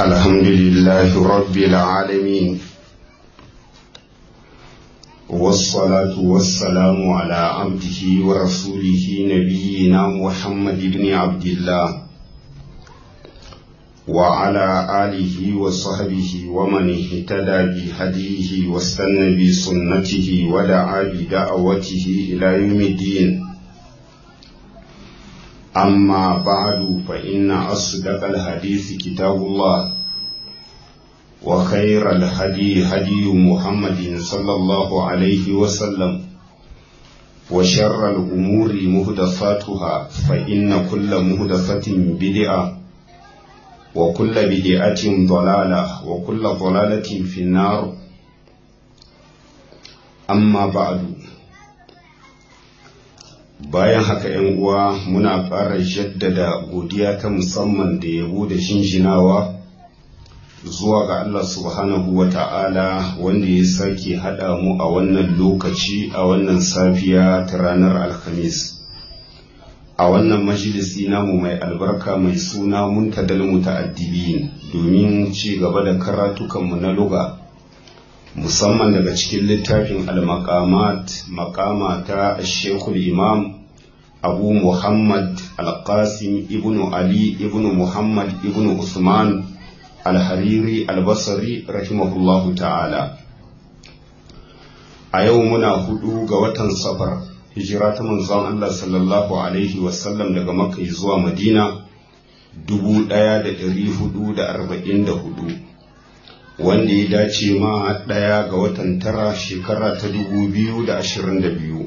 الحمد لله رب العالمين والصلاة والسلام على عبده ورسوله نبينا محمد بن عبد الله وعلى آله وصحبه ومن اهتدى بهديه واستنى بسنته ودعا بدعوته إلى يوم الدين أما بعد فإن أصدق الحديث كتاب الله وخير الهدي هدي محمد صلى الله عليه وسلم وشر الأمور مهدفاتها فإن كل مهدفة بدعة وكل بدعة ضلالة وكل ضلالة في النار أما بعد bayan haka ‘yan uwa muna ƙara jaddada godiya ta musamman da yabo da shinshinawa zuwa ga Allah subhanahu wa ta'ala wanda ya sake haɗa mu a wannan lokaci a wannan safiya ta ranar alhamis a wannan majalisi namu mai albarka mai suna muntadal muta'addibin domin ci gaba da karatukanmu na luga musamman daga cikin littafin al-maqamat maqama ta shekul imam abu muhammad al-qasim ibnu ali ibnu muhammad ibnu usman al-hariri al-basri rahimahullahu ta'ala a yau muna hudu ga watan safar hijira ta manzon Allah sallallahu alaihi wasallam daga makka zuwa madina 1444 wanda ya dace ma ɗaya ga watan tara shekara ta 2022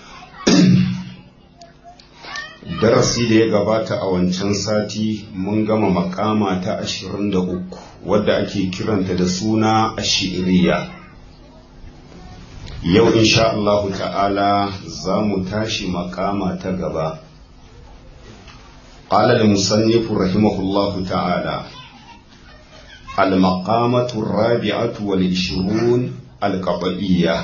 darasi da ya gabata a wancan sati mun gama makama ta 23 wadda ake kiranta da suna ashiriya yau insha Allahu ta'ala za mu tashi makama ta gaba قال المصنف رحمه الله تعالى المقامة الرابعة والعشرون القطعية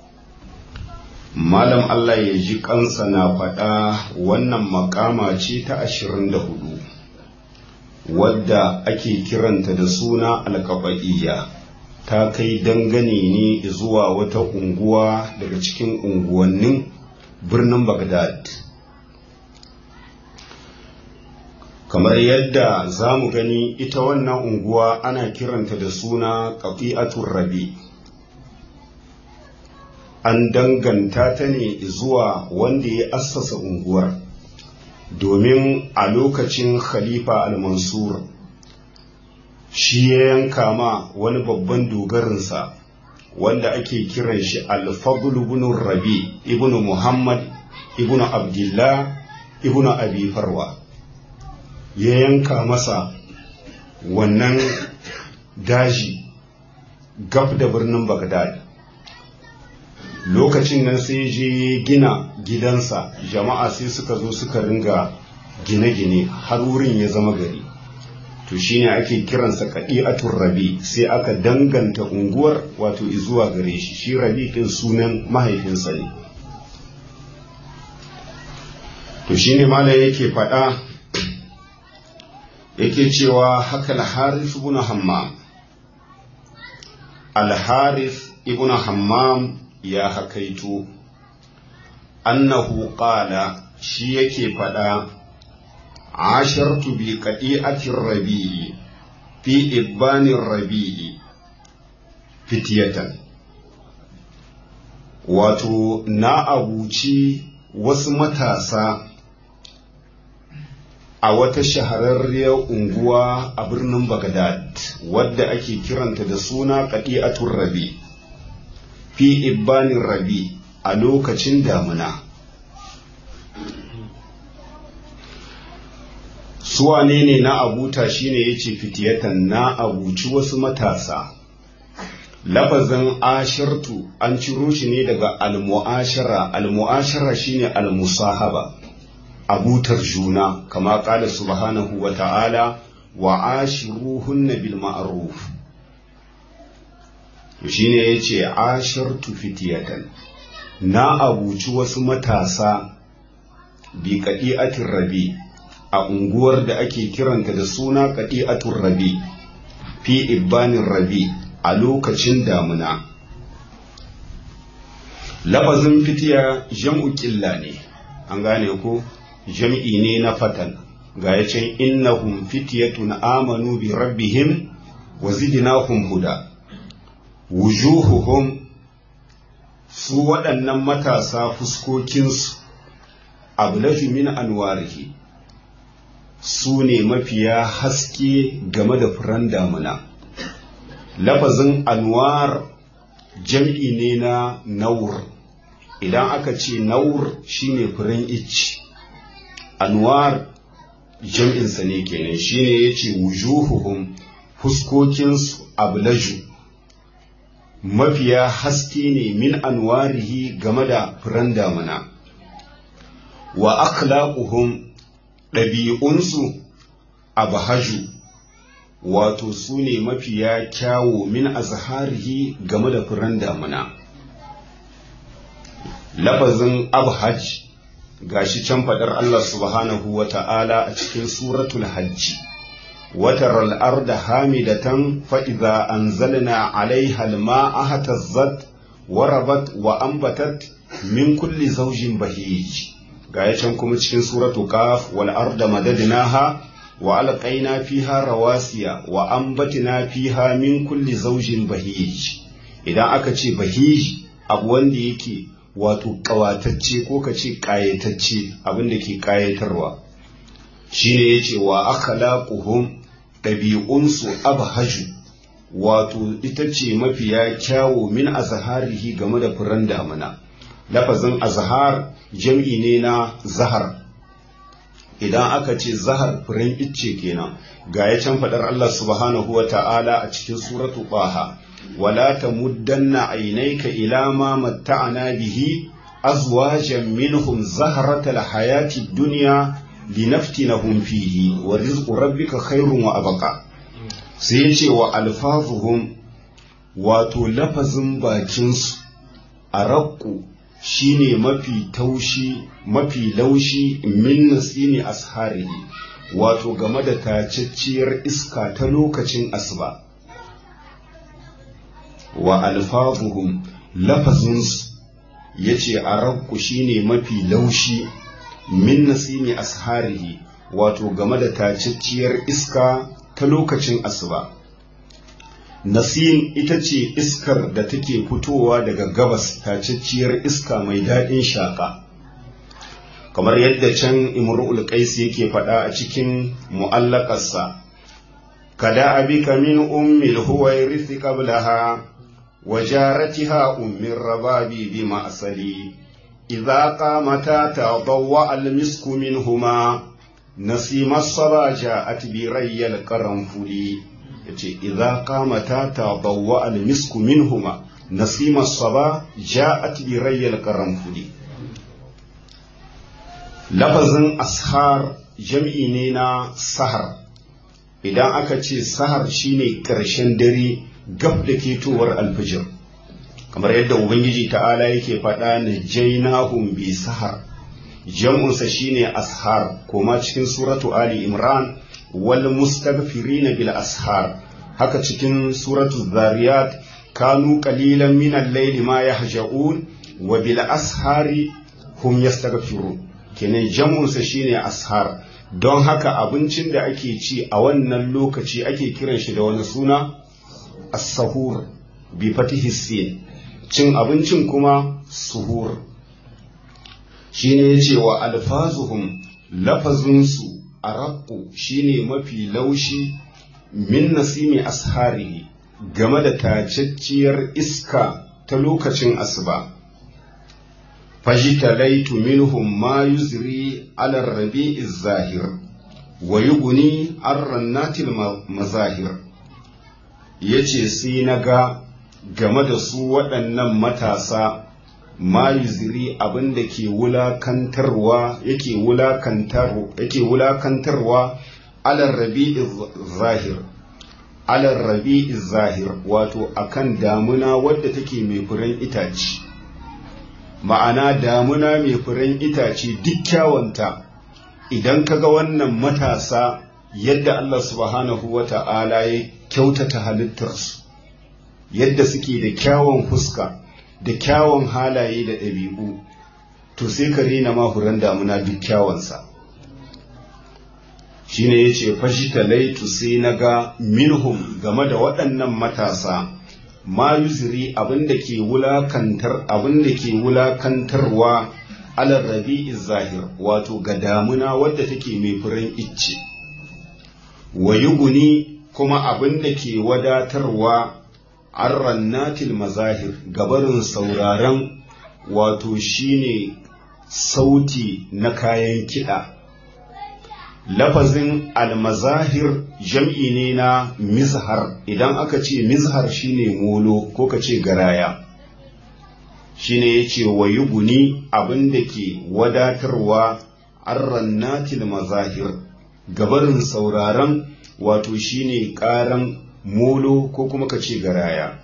Malam Allah ya ji kansa na faɗa wannan makama ce ta ashirin da hudu wadda ake kiranta da suna alkaɓa'iyya ta kai dangane ne zuwa wata unguwa daga cikin unguwannin birnin Baghdad. kamar yadda za mu gani ita wannan unguwa ana kiranta da suna ƙafi'atun rabi an danganta ta ne zuwa wanda ya assasa unguwar domin a lokacin khalifa al-mansur shi ya yanka ma wani babban dogarinsa wanda ake kiran shi al-fadl ibn rabi ibn muhammad ibn abdullah ibn abi farwa ya yanka masa wannan daji gab da birnin Baghdad. Lokacin nan sai je gina gidansa jama'a sai suka zo suka ringa gine-gine har wurin ya zama gari. To shine ake kiransa kaɗi'atun rabi sai aka danganta unguwar wato zuwa gare shi, shi rabi ɗin sunan mahaifinsa ne. To shine malam yake faɗa yake cewa haka al-harith ibn hammam al-harith ibn hammam ya hakaito annahu qala shi yake fada ashartu bi qadi'ati rabi'i fi ibani rabi'i fitiyatan wato na abuci wasu matasa a wata shahararriyar unguwa a birnin Baghdad wadda ake kiranta da suna Qadi'atul Rabi fi ibbanin Rabi a lokacin damuna suwane ne na abuta shine yace fitiyatan na abuci wasu matasa lafazin ashirtu an ciro shi ne daga al-mu'ashara al-mu'ashara shine al-musahaba abutar juna kama kala subhanahu wa ta'ala wa ashiruhunna bil ma'ruf shine yace ashirtu fitiyatan na abuci wasu matasa bi qadi'atir rabi a unguwar da ake kiranta da suna qadi'atur rabi fi ibbanin rabi a lokacin damuna lafazin fitiya jam'u ƙilla ne an gane ko jam'i ne na fatan ga ya can innahum fitiyatun amanu bi rabbihim wa zidnahum huda wujuhuhum su waɗannan matasa fuskokinsu ablaju min anwarihi su ne mafiya haske game da furen damuna lafazin anwar jam'i ne na naur idan aka ce naur shine furen icci anwar jam'insa ne kenan shine ya ce wujuhuhum fuskokinsu ablaju mafiya haske ne min anwarihi game da furen damuna wa akhlaquhum ɗabi'unsu abhaju wato su ne mafiya kyawo min azharihi game da furen damuna lafazin abhaj gashi can faɗar Allah subhanahu wa ta'ala a cikin suratul hajji وترى الأرض هامدة فإذا أنزلنا عليها الماء اهتزت وربت وأنبتت من كل زوج بهيج غاية كما cikin سورة قاف والأرض مددناها وألقينا فيها رواسي وأنبتنا فيها من كل زوج بهيج idan aka ce bahij abu wanda yake wato ƙawatacce ko ka ce ƙayatacce abin da ke ƙayatarwa shine yace wa akhlaquhum ɗabi'unsu abhaju wato ita ce mafiya kyawo min azharihi game da furen damuna lafazin azhar jam'i ne na zahar idan aka ce zahar furen icce kenan ga ya can faɗar Allah subhanahu wa ta'ala a cikin suratu ɓaha wala tamuddanna aynayka ila ma matta'ana bihi azwajan minhum zahratal hayati dunya linaftinahum fihi wa rizqu rabbika khairun wa abqa sai yace wa alfazuhum wato lafazin bakin su araqqu shine mafi taushi mafi laushi min nasini asharihi wato game da tacacciyar iska ta lokacin asuba wa alfazuhum lafazinsu yace araqqu shine mafi laushi min nasimi asharihi wato game da tacacciyar iska ta lokacin asuba nasim ita ce iskar da take fitowa daga gabas tacacciyar iska mai daɗin shaƙa kamar yadda can imru'ul qais yake faɗa a cikin mu'allakarsa kada abika min ummil huwairith qablaha wa jaratiha ummir rababi bi ma'sali إذا قامتا تضوأ المسك منهما نسيم الصبا جاءت بري القرنفل إذا قامتا تضوأ المسك منهما نسيم الصبا جاءت بري القرنفل لفظ أسهار جمعي نينا سهر idan aka ce sahar shine ƙarshen dare gab da ketowar alfijir kamar yadda ubangiji ta'ala yake faɗa na jainahum bi sahar jam'unsa shine ashar koma cikin suratu ali imran wal mustaghfirina bil ashar haka cikin suratu zariyat kanu qalilan min al-layli ma yahja'un wa bil ashari hum yastaghfirun kenan jam'unsa shine ashar don haka abincin da ake ci a wannan lokaci ake kiran shi da wani suna as-sahur bi fatihi sin cin abincin kuma suhur shi ne ya ce wa alfazuhum lafazinsu a raƙo shi ne mafi laushi min nasimi ashari game da tacacciyar iska ta lokacin asuba fajitalaitu minhum ma yuzri ala rabi'i zahir wa yuguni an rannatil mazahir yace sai na ga game da su waɗannan matasa ma yuziri abin da ke wulakantarwa yake wulakantarwa yake wulakantarwa alar rabi'i zahir alar rabi'i zahir wato akan damuna wadda take mai furen itace ma'ana damuna mai furen itace duk kyawanta idan kaga wannan matasa yadda Allah subhanahu wa ta'ala ya kyautata halittarsu yadda suke da kyawun fuska da kyawun halaye da ɗabi'u to sai ka rena mahuran damuna duk kyawunsa shi ne ya ce fashi talaitu sai na ga minhum game da waɗannan matasa ma yuziri abinda ke wulakantar abinda ke wulakantarwa alar rabi'i zahir wato ga damuna wadda take mai furen icce wa yuguni kuma abinda ke wadatarwa an rannatil mazahir gabarin sauraron wato shine sauti na kayan kiɗa lafazin almazahir jam'i ne na mizhar idan aka ce mizhar shine molo ko ka ce garaya shine ya ce wa yuguni abinda ke wadatarwa an rannatil mazahir gabarin sauraron wato shine ƙaran molo ko kuma ka ce garaya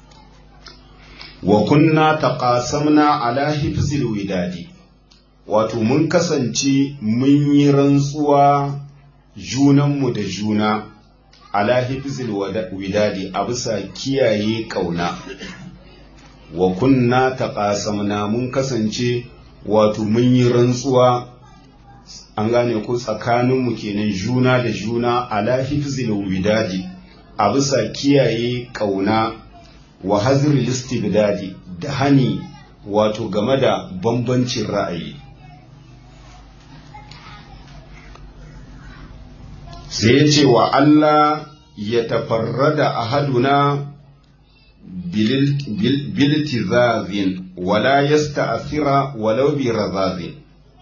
wa kunna taqasamna ala hifzil widadi wato mun kasance mun yi rantsuwa junanmu da juna ala hifzil widadi a bisa kiyaye kauna wa kunna taqasamna mun kasance wato mun yi rantsuwa an gane ko tsakaninmu kenan juna da juna ala hifzil widadi a bisa kiyaye kauna wa hazril istibdadi da hani wato game da bambancin ra'ayi sai ya ce wa Allah ya tafarrada ahaduna biltizazin wala yasta'thira walau bi razazin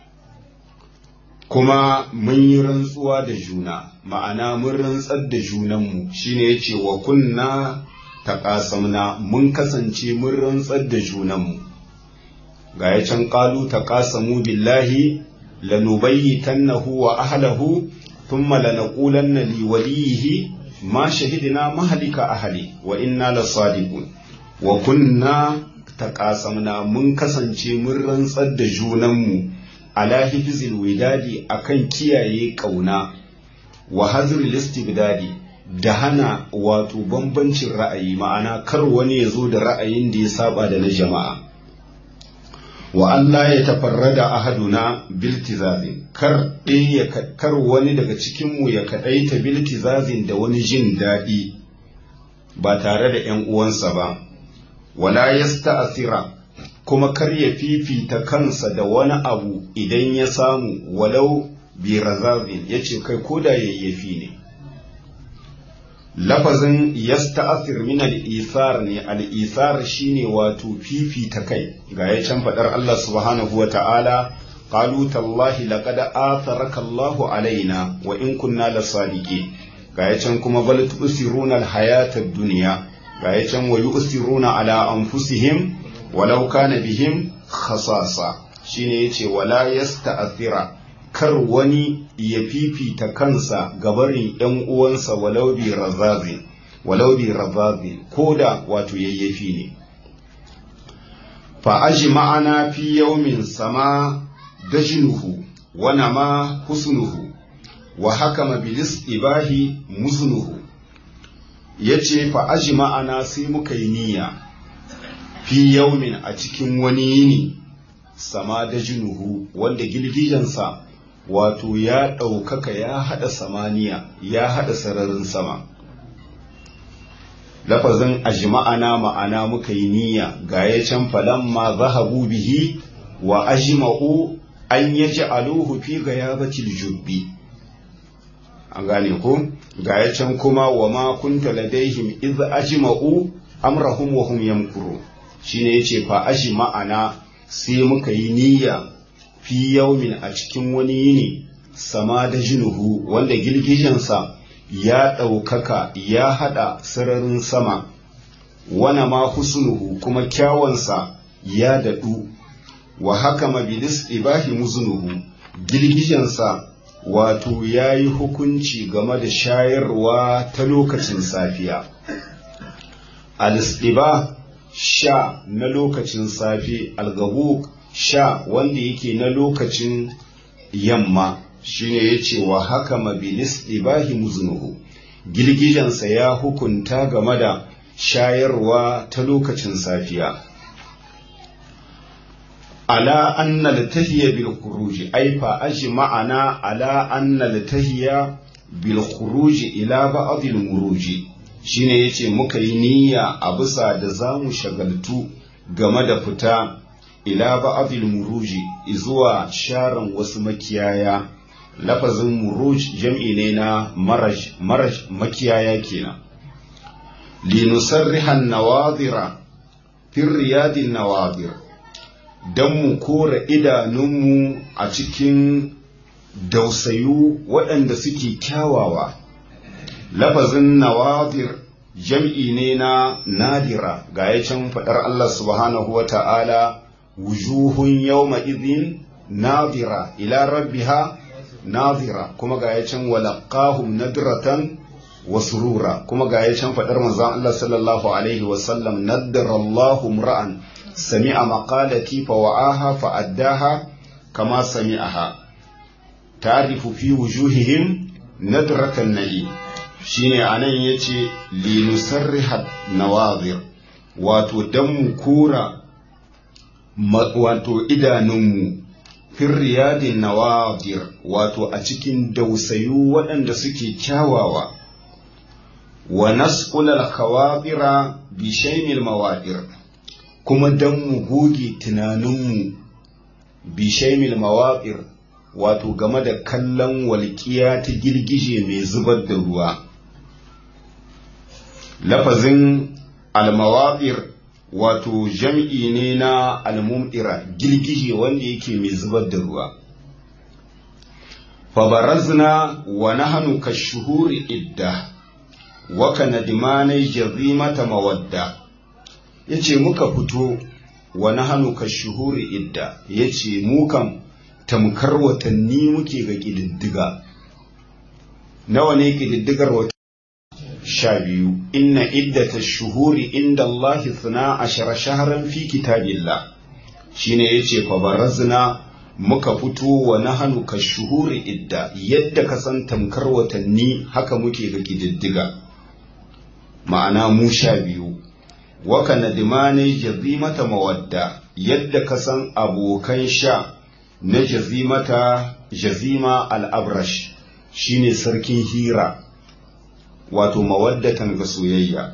kuma mun yi rantsuwa da juna ma'ana mun rantsar da junanmu shine yace wa kunna taqasamna mun kasance mun rantsar da junanmu ga ya can qalu taqasamu billahi lanubayyitannahu wa ahlahu thumma lanaqulanna liwalihi ma shahidna mahlika ahli wa inna lasadiqun wa kunna taqasamna mun kasance mun rantsar da junanmu ala hifzil widadi akan kiyaye kauna wa hazril istibdadi da hana wato bambancin ra'ayi ma'ana kar wani ya zo da ra'ayin da ya saba da na jama'a wa Allah ya tafarrada ahaduna biltizazin kar ɗaya kar wani daga cikinmu ya kaɗaita biltizazin da wani jin daɗi ba tare da ‘yan uwansa ba wala yasta'asira kuma kar ya fifita kansa da wani abu idan ya samu walau bi razazin ya ce kai ko da yayyafi ne lafazin yasta'athir min al-isar ne al-isar shine wato fifita kai ga ya can fadar Allah subhanahu wa ta'ala qalu tallahi laqad atharaka Allahu alaina wa in kunna lasadiqin ga ya can kuma bal tusiruna al-hayata ad-dunya ga ya can wa yusiruna ala anfusihim walau kana bihim khasasa shine yace wala yasta'thira kar wani ya fifita kansa gabarin ‘yan uwansa walau bi razazi, walau bi razazi, ko da wato yayyafi ne. Fa'aji ma'ana fi yaumin sama dajinuhu, wana ma husnuhu, wa haka mabilis ibahi musnuhu. Ya ce fa'aji ma'ana sai muka yi niyya, fi yaumin a cikin wani yini, sama dajinuhu, wanda girgijansa wato ya ɗaukaka ya haɗa samaniya ya haɗa sararin sama lafazin ajma'ana ma'ana muka yi niyya ga ya can falamma zahabu bihi wa ajma'u an yaji aluhu fi gayabatil jubbi an gane ko ga ya can kuma wa ma kunta ladaihim iz ajma'u amrahum wa hum yamkuru shine yace fa ajma'ana sai muka yi niyya fi yaumin a cikin wani yini sama da jinuhu wanda girgijensa ya ɗaukaka ya haɗa sararin sama wana ma husnuhu kuma kyawansa ya daɗu wa haka mabilis ibahi muznuhu girgijensa wato ya yi hukunci game da shayarwa ta lokacin safiya al sha na lokacin safe algabuk sha wanda yake na lokacin yamma shine ya ce wa haka mabilis ibahi muznuhu girgijensa ya hukunta game da shayarwa ta lokacin safiya ala anna latahiya bil khuruji ai fa ma'ana ala anna latahiya bil khuruji ila ba'd al muruji shine yace muka yi niyya a bisa da zamu shagaltu game da fita ila ba'd al muruji zuwa sharan wasu makiyaya lafazin muruj jam'i ne na maraj maraj makiyaya kenan linusarriha an-nawadira fi riyadin nawadir don mu kora idanunmu a cikin dausayu waɗanda suke kyawawa lafazin nawadir jam'i ne na nadira ga ya can faɗar Allah subhanahu wa ta'ala wujuhun yawma idhin nadira ila rabbiha nadira kuma ga ya can walaqahum nadratan wa surura kuma ga ya can faɗar manzon Allah sallallahu alaihi wasallam naddara Allahu mura'an سمع مقالتي فوعاها فأداها كما سمعها تعرف في وجوههم ندرة النعيم shine anan yace linusarriha nawazir wato dan mu kora wato idanunmu fir riyadin nawazir wato a cikin dausayu waɗanda suke kyawawa wa nasqul al khawatira bi shaymil mawadir kuma don mu goge tunaninmu bishaimil mawaƙir wato game da kallon walƙiya ta girgije mai zubar da ruwa lafazin almawaƙir wato jam'i ne na almum'ira girgije wanda yake mai zubar da ruwa fabarazna wa nahnu kashuhuri idda wa kanadmanai jazimata mawadda ya ce muka fito wani hannu ka shuhuri idda ya ce mukan tamkar watanni muke ga ƙididdiga nawa ne ƙididdigar wata sha biyu inna iddata shuhuri inda Allah suna ashara shaharan fi kitabillah shine ya ce fabarazna muka fito wa nahanu ka shuhuri idda yadda ka san tamkar watanni haka muke ga ƙididdiga ma'ana mu sha biyu waka nadimani jazimata mawadda yadda ka san abokan sha na jazimata jazima al'abrash shine sarkin hira wato mawaddatan ga soyayya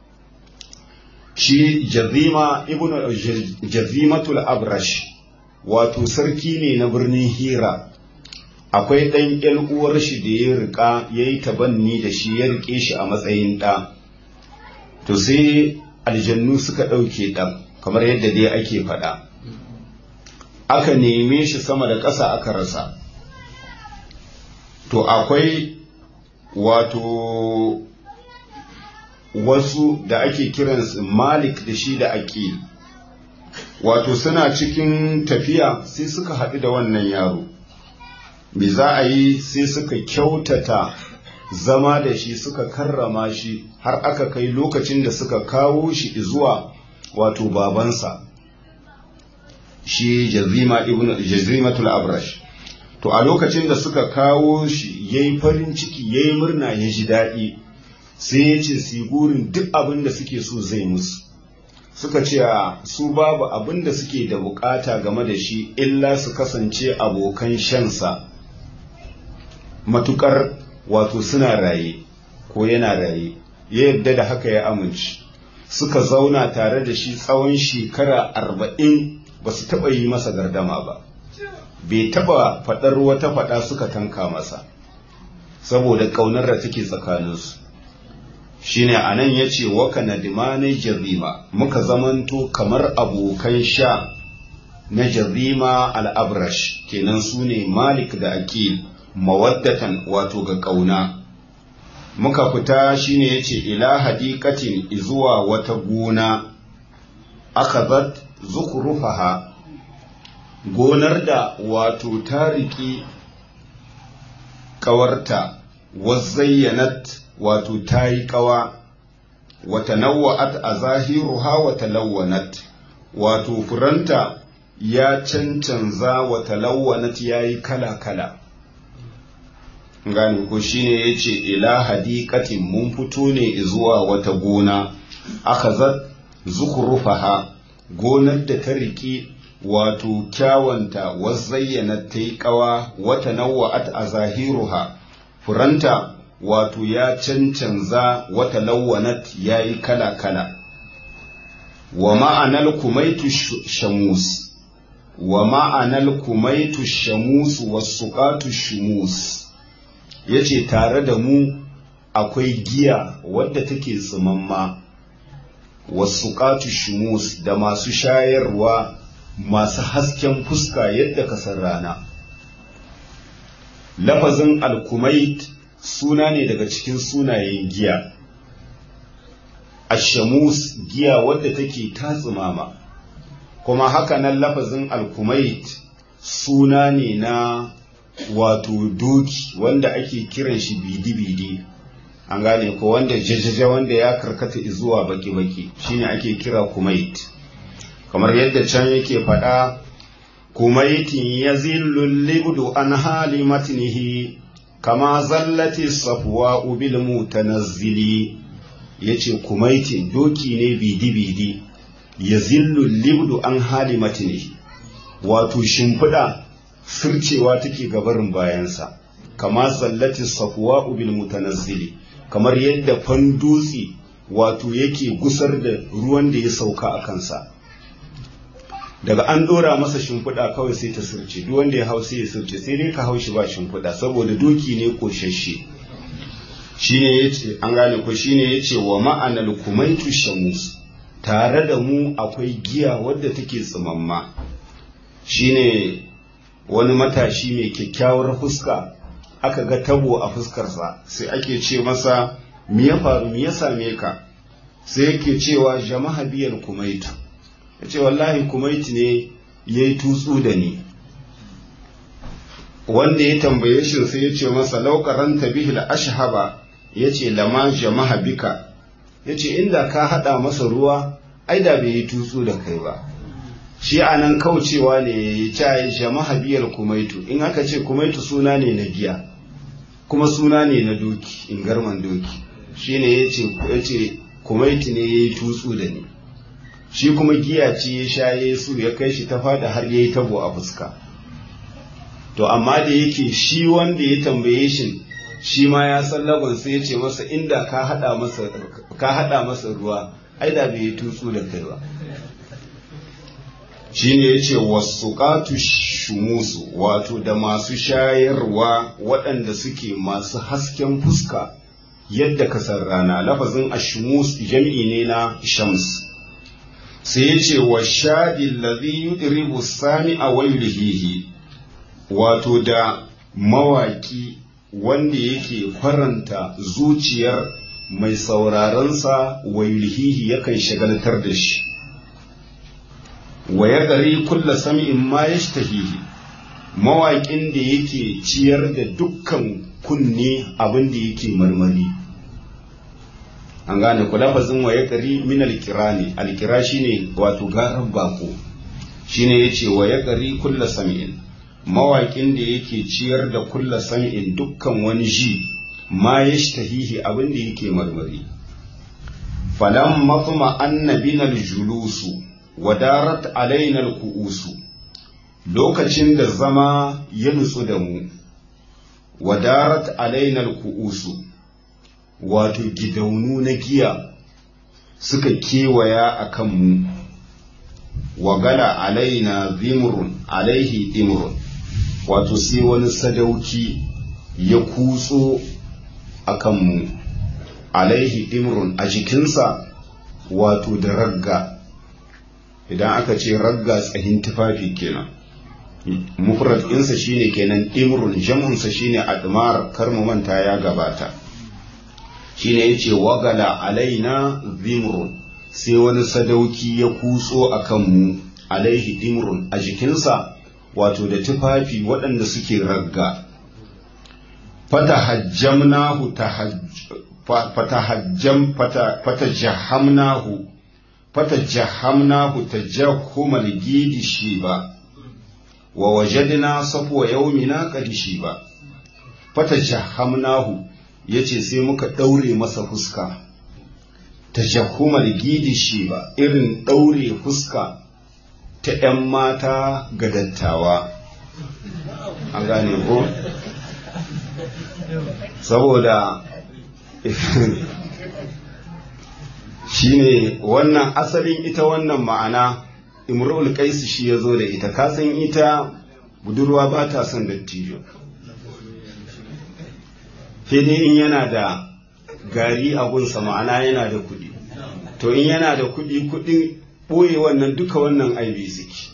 shi jazima ibn jazimatul abrash wato sarki ne na birnin hira akwai ɗan ƴan uwar shi da ya riƙa ya yi tabanni da shi ya riƙe shi a matsayin ɗa to sai aljannu suka ɗauke ɗan kamar yadda dai ake faɗa aka neme shi sama da ƙasa aka rasa to akwai wato wasu da ake kiransu malik da shi da aqil wato suna cikin tafiya sai suka haɗu da wannan yaro me za a yi sai suka kyautata zama da shi suka karrama shi har aka kai lokacin da suka kawo shi zuwa wato babansa shi jazima ibn jazimatul abrash to a lokacin da suka kawo shi yayi farin ciki yayi murna ya ji daɗi sai ya ce su gurin duk abin da suke so zai musu suka ce su babu abin da suke da bukata game da shi illa su kasance abokan shansa matukar wato suna raye ko yana raye ya yadda da haka ya amince suka zauna tare da shi tsawon shekara arba'in ba su taɓa yi masa gardama ba bai taɓa faɗar wata faɗa suka tanka masa saboda ƙaunar da take tsakaninsu shine a nan ya ce waka na dimanai jazima muka zamanto kamar abokan sha na jazima al'abrash kenan su ne malik da akil mawaddatan wato ga ƙauna muka fita shine ya ce ila hadikatin zuwa wata gona aka zat zukurufaha gonar da wato ta riƙi ƙawarta wazayyanat wato ta yi ƙawa wata nawa'at a zahiruha wata lawanat wato furanta ya cancanza wata lawanat ya yi kala-kala gane ko shine yace ila hadiqatin mun fito ne zuwa wata gona akhazat zukhrufaha gonar da ta riki wato kyawanta wazayyana ta yi kawa wata nawa'at a zahiruha furanta wato ya cancanza wata lawanat ya yi kala-kala wa ma'anar kumaitu shamus wa ma'anar kumaitu shamus wasu ƙatu shumus ya ce tare da mu akwai giya wadda take tsimamma wasu ƙatu shumus da masu shayarwa masu hasken fuska yadda kasar rana lafazin alkumait suna ne daga cikin sunayen giya ashamus giya wadda take tatsimama kuma haka nan lafazin alkumait suna ne na wato doki wanda ake kiran shi bidi-bidi an gane ko wanda jajaja wanda ya karkata zuwa baki-baki shine ake kira kumait kamar yadda can yake faɗa kumaitin ya zillun libdu an hali matnihi kama zallati safuwa ubil mutanazzili yace kumaitin doki ne bidi-bidi ya zillun libdu an hali matnihi wato shimfiɗa fircewa take gabarin bayansa kama zallati safuwa ubil mutanazzili kamar yadda fandutsi wato yake gusar da ruwan da ya sauka a kansa daga an dora masa shimfiɗa kawai sai ta sirce duk wanda ya hau sai ya sirce sai dai ka hau shi ba shimfiɗa saboda doki ne koshashe shine yace an gane ko shine yace wa ma'anal kumaitu shamus tare da mu akwai giya wadda take tsimamma shine wani matashi mai kyakkyawar fuska aka ga tabo a fuskarsa sai ake ce masa me ya faru me ya same ka sai yake cewa jama'a biyar kumaitu ya ce wallahi kumaiti ne ya yi tutsu da ni wanda ya tambaye shi sai ya ce masa laukaranta bihil ashhaba ya ce lama jama'a bika ya ce inda ka haɗa masa ruwa ai da bai yi tutsu da kai ba shi a nan kaucewa ne ya ce jama'a biyar kumaitu in aka ce kumaitu suna ne na giya kuma suna ne na doki in garman doki shi ne ya ce kumaitu ne ya yi tutsu da ni shi kuma giya ce ya sha Yesu ya kai shi ta fada har ya yi tabo a fuska to amma da yake shi wanda ya tambaye shi shi ma ya san lagon sai ya ce masa inda ka hada masa ka hada masa ruwa ai da bai tutsu da kai ba shi ne ya ce wasuƙatu shumusu wato da masu shayarwa waɗanda suke masu hasken fuska yadda kasar rana lafazin ashumus jam'i ne na shams sai ya ce wa shaɗin lazi yudribu sami a wailihihi wato da mawaƙi wanda yake faranta zuciyar mai saurarensa wailihihi yakan shagaltar da shi wa ya gari kulla sami'in ma ya mawaƙin da yake ciyar da dukkan kunne abin da yake marmari an gane ku lafazin wa ya gari min alkira ne alkira shine wato garan bako shine yace wa ya gari kulla sami'in mawaƙin da yake ciyar da kulla sami'in dukkan wani ji ma yashtahihi abin da yake marmari falam matma annabina aljulusu wadarat alaina alkuusu lokacin da zama ya nutsu da mu wadarat alaina alkuusu wato gidaunu na giya suka kewaya a kanmu wagala alaina zimrun alaihi dimrun wato sai wani sadauki ya kutso a kanmu alaihi dimrun a jikinsa wato da ragga idan aka ce ragga tsahin tufafi kenan mufrad ɗinsa shine kenan dimrun jam'unsa shine admar kar mu manta ya gabata shine yace wagala alaina zimrun sai wani sadauki ya kutso a kanmu alaihi dimrun a jikinsa wato da tufafi waɗanda suke ragga fatahajjamnahu fatahajjam fatajahamnahu fatajahamnahu tajahhumal gidi shiba wa wajadna safwa yawmina qad shiba fata jahamnahu ya ce sai muka ɗaure masa fuska ta jahumar gidi shi ba irin ɗaure fuska ta ‘yan mata ga dattawa an gane ko saboda shine wannan asalin ita wannan ma'ana imrul qais shi ya zo da ita kasan ita budurwa ba ta son dattijo sai dai in yana da gari a gunsa ma'ana yana da kuɗi to in yana da kuɗi kuɗin ɓoye wannan duka wannan aibi suke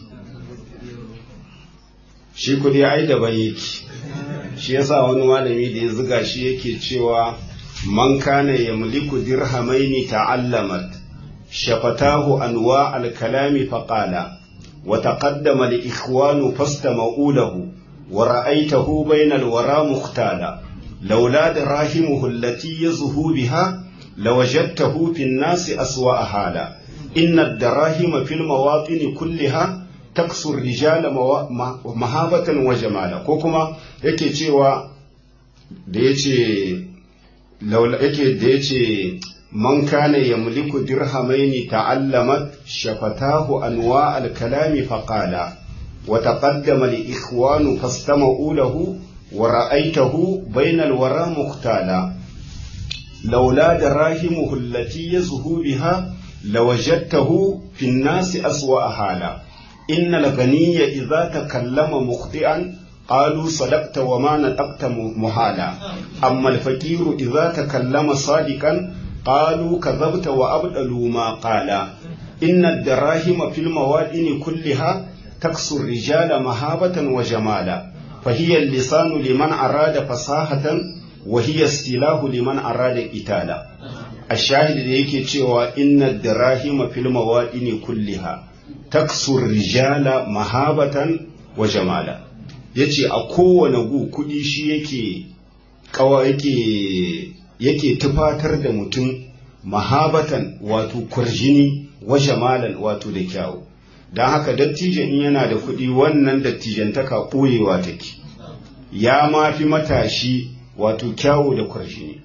shi kuɗi ai daban yake shi yasa wani malami da ya ziga shi yake cewa man kana yamliku dirhamaini ta'allamat shafatahu anwa al-kalami faqala wa taqaddama al-ikhwanu fastama'u lahu wa ra'aytahu bayna al-wara muhtala لولا دراهمه التي يزهو بها لوجدته في الناس أسوأ حالا إن الدراهم في المواطن كلها تكسو الرجال مهابة وجمالا كوكما yake cewa da yace yake da yace man kana yamliku dirhamaini ta'allamat shafatahu anwa al-kalami faqala wa taqaddama li ikhwanu fastama'u lahu ورأيته بين الورى مختالا لولا دراهمه التي يزهو بها لوجدته في الناس أسوأ حالا إن الغني إذا تكلم مخطئا قالوا صدقت وما نطقت محالا أما الفقير إذا تكلم صادقا قالوا كذبت وأبدلوا ما قالا إن الدراهم في الموادن كلها تكسو الرجال مهابة وجمالا فهي اللسان لمن أراد فصاحة وهي السلاح لمن أراد قتالا الشاهد da yake cewa inna dirahima fil mawadini kulliha taksu rijala mahabatan wa jamala yace a kowane gu kudi shi yake kawa yake yake tufatar da mutum mahabatan wato kurjini wa jamalan wato da kyawu don haka dattijan in yana da kuɗi wannan dattijantaka ɓoyewa take ya ma fi matashi wato kyawu da kwarshini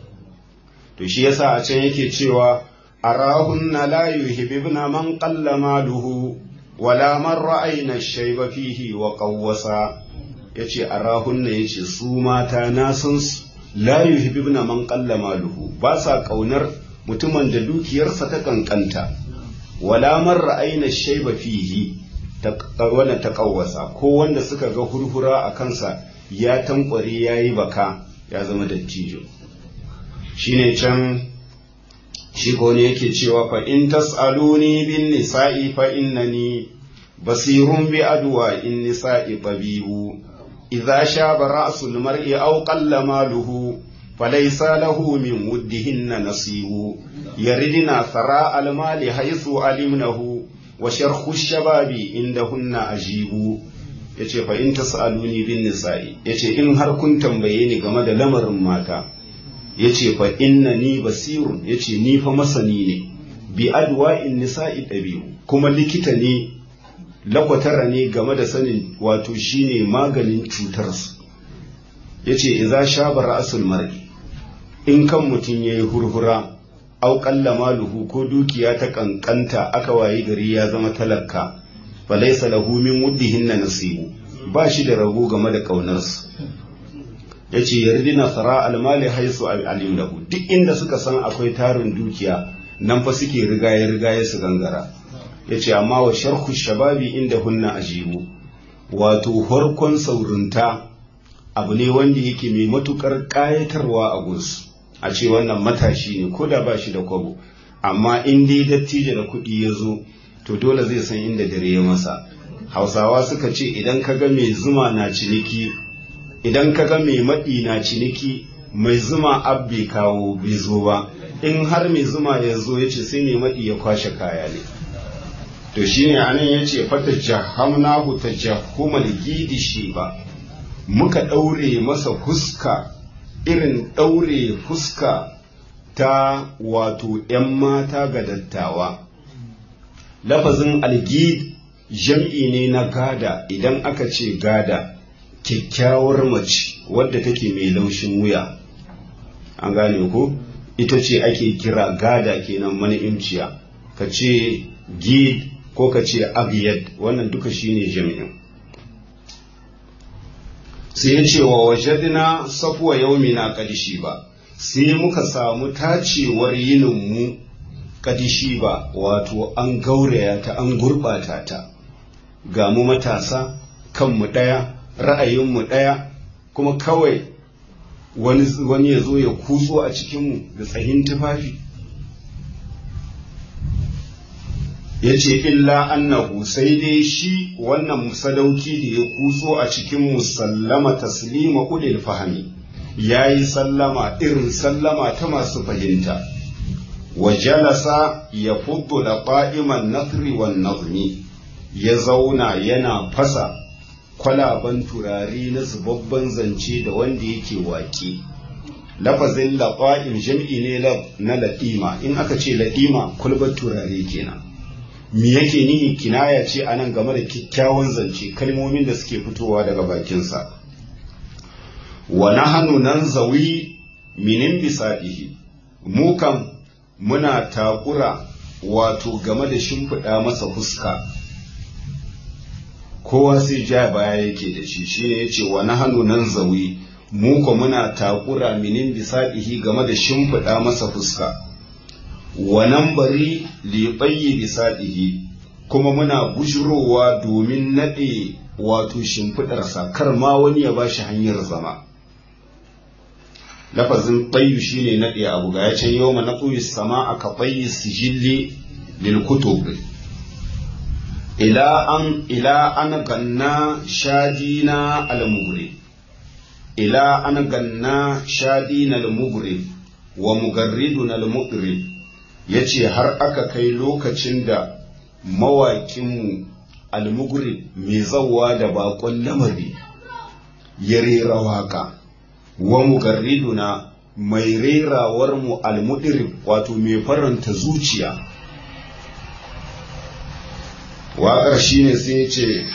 to shi yasa a can yake cewa arahunna la yuhibbuna man qalla maluhu wala man ra'ayna shayba fihi wa qawwasa yace arahunna yace su mata na san su la yuhibbuna man qalla maluhu ba sa kaunar mutumin da dukiyarsa ta kankanta wala man ra'ayna shayba fihi wannan ta kawwasa ko wanda suka ga hurhura a kansa ya tankware yayi baka ya zama dattijo shine can shi ko ne yake cewa fa in tas'aluni bin nisa'i fa innani basirun bi adwa in nisa'i tabibu idza shaba ra'sul mar'i aw qalla maluhu فليس له من ودهن نصيب يردنا ثراء المال حيث علمنه وشرخ الشباب عندهن أجيب yace fa in tasaluni bin nisa'i yace in har kun tambaye ni game da lamarin mata yace fa innani basirun yace ni fa masani ne bi adwa in nisa'i dabi'u kuma likita ne lakwatara ne game da sanin wato shine maganin cutar su yace idza shaba ra'sul mar'i in kan mutum yayi hurhura au qalla maluhu ko dukiya ta kankanta aka wayi gari ya zama talaka falaysa lahu min wuddihinna nasibu ba shi da rabo game da kaunarsu yace yardina sara almali haisu alimlahu duk inda suka san akwai tarin dukiya nan fa suke rigaye rigaye su gangara yace amma wa sharhu shababi inda hunna ajibu wato farkon saurinta abu ne wanda yake mai matukar kayatarwa a gunsu a ce wannan matashi ne ko da ba shi da kwabo amma in dai dattijo da kuɗi ya zo to dole zai san inda dare ya masa hausawa suka ce idan ka ga mai zuma na ciniki idan ka ga mai maɗi na ciniki mai zuma abbe kawo bai zo ba in har mai zuma ya zo ya ce sai mai maɗi ya kwashe kaya ne to shine anan ya ce fata jahamnahu ta jahumal gidi shi ba muka ɗaure masa fuska irin ɗaure fuska ta wato ‘yan mata ga dattawa lafazin algid jam'i ne na gada idan aka ce gada kyakkyawar mace wadda take mai laushin wuya an gane ko ita ce ake kira gada kenan mani'imciya ka ce gid ko ka ce abiyad wannan duka shine jami'in sai ya ce wa wajadina safuwa yaumina kadishi ba sai muka samu tacewar yininmu kadishi ba wato an gauraya ta an gurɓata ta ga mu matasa kanmu ɗaya ra'ayinmu ɗaya kuma kawai wani ya zo ya kutso a cikinmu da tsahin tufafi ya ce illa annahu sai dai shi wannan sadauki da ya kutso a cikin musallama taslima ulil fahami ya yi sallama irin sallama ta masu fahimta wa jalasa ya fuddu da ƙa'iman nasri wan nazmi ya zauna yana fasa kwalaban turare na zubabban zance da wanda yake waƙe lafazin laƙa'im jam'i ne na laɗima in aka ce laɗima kulbar turare kenan me yake nihi kinaya ce a nan game da kyakkyawan zance kalmomin da suke fitowa daga bakinsa wa nahanu nan zawi minin bisaɗihi mu kam muna takura wato game da shimfiɗa masa fuska kowa sai ja baya yake da shi shine yace wa nahanu nan zawi mu ko muna takura minin bisaɗihi game da shimfiɗa masa fuska wa nan bari liɓayyi bisaɗihi kuma muna bujurowa domin naɗe wato shimfiɗarsa kar ma wani ya bashi hanyar zama lafazin ɓayyu shine naɗe abu ga ya can yau ma na sama aka ɓayyi sijilli lil kutub ila an ila an ganna shadina al-mughrib ila an ganna shadina al-mughrib wa mugarridun al-mughrib yace har aka kai lokacin da mawaƙinmu al-mughrib mai zawwa da bakon lamari ya rera waka wa mugarriduna mai rerawar mu al-mudrib wato mai faranta zuciya waƙar shine sai ce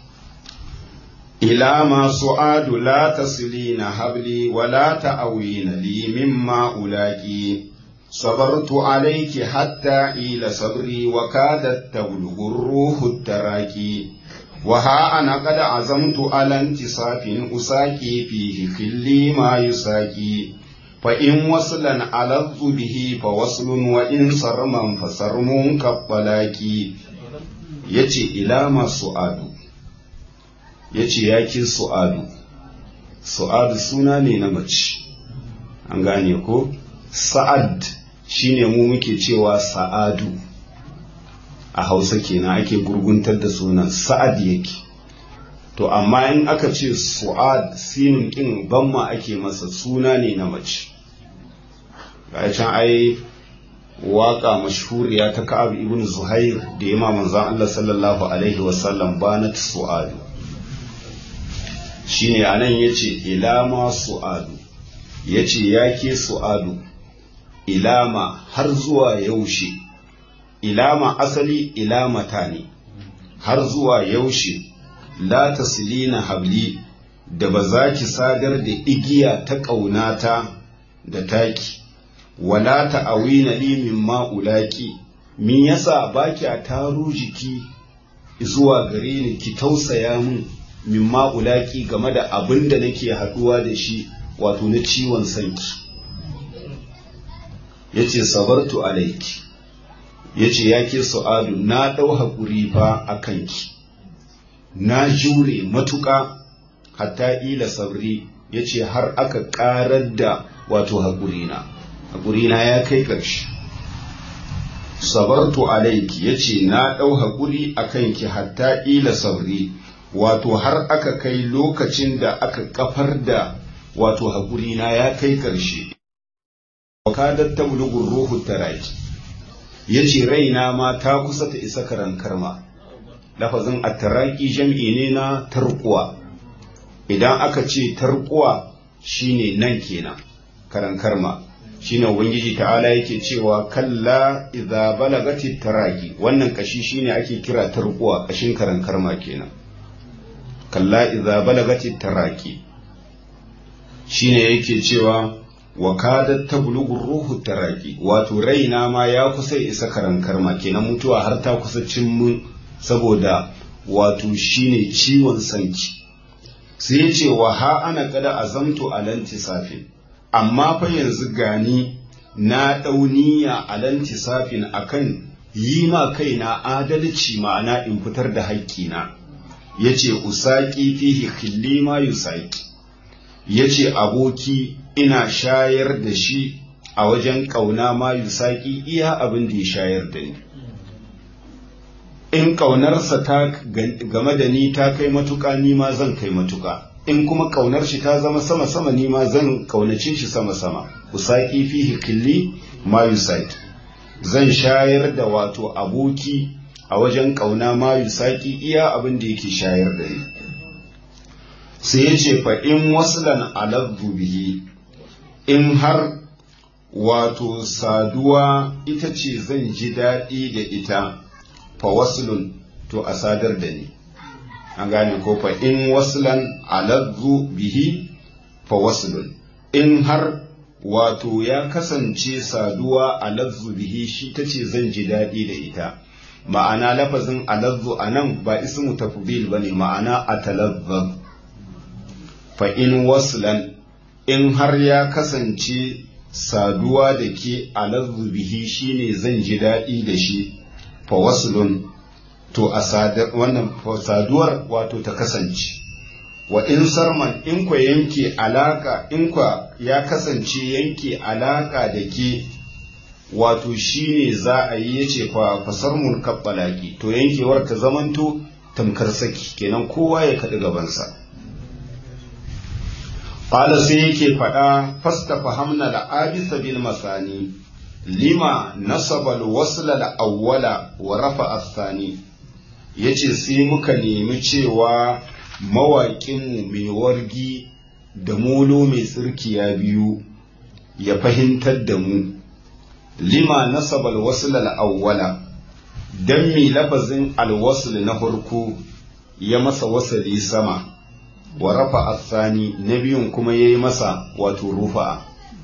ila masu adu la taslina habli wa la ta'awina li mimma ulaki sabartu alayki hatta ila sabri wa kadat tablughu ruhu taraki wa ha ana qad azamtu ala intisafin usaki fihi kulli ma yusaki fa in waslan aladhu bihi fa waslun wa in sarman fa sarmun kabbalaki ya ce ilama su'adu ya ce ya ke su'adu su'adu suna ne na mace an gane ko sa'ad shine mu muke cewa sa'adu a hausa kenan ake gurguntar da sunan sa'ad yake to amma in aka ce su'ad sinin ɗin banma ake masa suna ne na mace ga can ai waka mashhuriya ta Ka'ab ibn Zuhair da ya manzon Allah sallallahu alaihi wasallam banat su'adu shine anan yace ilama su'adu yace yake su'adu ilama har zuwa yaushe ilama asali ilamata ne har zuwa yaushe la taslina habli da ba za ki sadar da igiya ta ƙaunata da taki wala ta'awina li mimma ulaki min yasa baki a taro jiki zuwa gare ni ki tausaya min mimma ulaki game da abin da nake haduwa da shi wato na ciwon sanki yace sabartu alaiki yace yake su'adu na dau hakuri fa akan ki na jure matuƙa hatta ila sabri yace har aka ƙarar da wato haƙurina haƙurina ya kai ƙarshe sabartu alaiki ya ce na ɗau haƙuri a kanki hatta ila sabri wato har aka kai lokacin da aka kafar da wato haƙurina ya kai ƙarshe wakadar ta bulugun ruhu taraki ya ce raina ma ta kusa ta isa karan karma lafazin attaraki jam'i ne na tarkuwa idan aka ce tarkuwa shine nan kenan karan karma shine ubangiji ta'ala yake cewa kalla idza balagati taraki wannan kashi shine ake kira tarkuwa kashin karan karma kenan kalla idza balagati taraki shine yake cewa wa kadat tablughu ruhu taraki wato raina ma ya kusa isa karan karma kenan mutuwa har ta kusa cin mun saboda wato shine ciwon sanki sai ya ce wa ha ana kada azamtu alanti safin amma fa yanzu gani na dauniya alanti safin akan yi ma kaina adalci ma'ana in fitar da haƙƙina ya ce usaki fihi khilli ma yusaki ya ce aboki ina shayar da shi a wajen ƙauna ma yusaki iya abin da ya shayar da ni in ƙaunarsa ta game da ni ta kai matuƙa ni ma zan kai matuƙa in kuma ƙaunar shi ta zama sama-sama ni ma zan ƙaunace shi sama-sama usaki fihi khilli ma yusaki zan shayar da wato aboki a wajen ƙauna ma yusaki iya abin da yake shayar da ni sai ya ce fa in waslan aladdu bihi in har wato saduwa ita ce zan ji daɗi da ita fa waslun to a sadar da ni an gane ko fa in waslan aladdu bihi fa waslun in har wato ya kasance saduwa a lazzu bihi shi ta ce zan ji daɗi da ita ma'ana lafazin alazzu a nan ba ismu tafdil ba ne ma'ana a talazzaz fa in waslan in har ya kasance saduwa da ke alazzu bihi shine zan ji daɗi da shi fa waslun to a wannan saduwar wato ta kasance wa in sarman in kwa yanke alaka in kwa ya kasance yanke alaka da ke wato shine za a yi yace fa fasarmun kabbalaki to yankewar ta zamanto tamkar saki kenan kowa ya kaɗi gabansa qala sai yake faɗa fasta fahamna da abisa bil masani lima nasaba al wasla al awwala wa rafa as-sani yace sai muka nemi cewa mawaƙinmu mai wargi da molo mai tsirkiya biyu ya fahimtar da mu lima nasaba alwasl al-awwala dan mi lafazin alwasl na farko ya masa wasali sama wa rafa asani na biyun kuma yayi masa wato rufa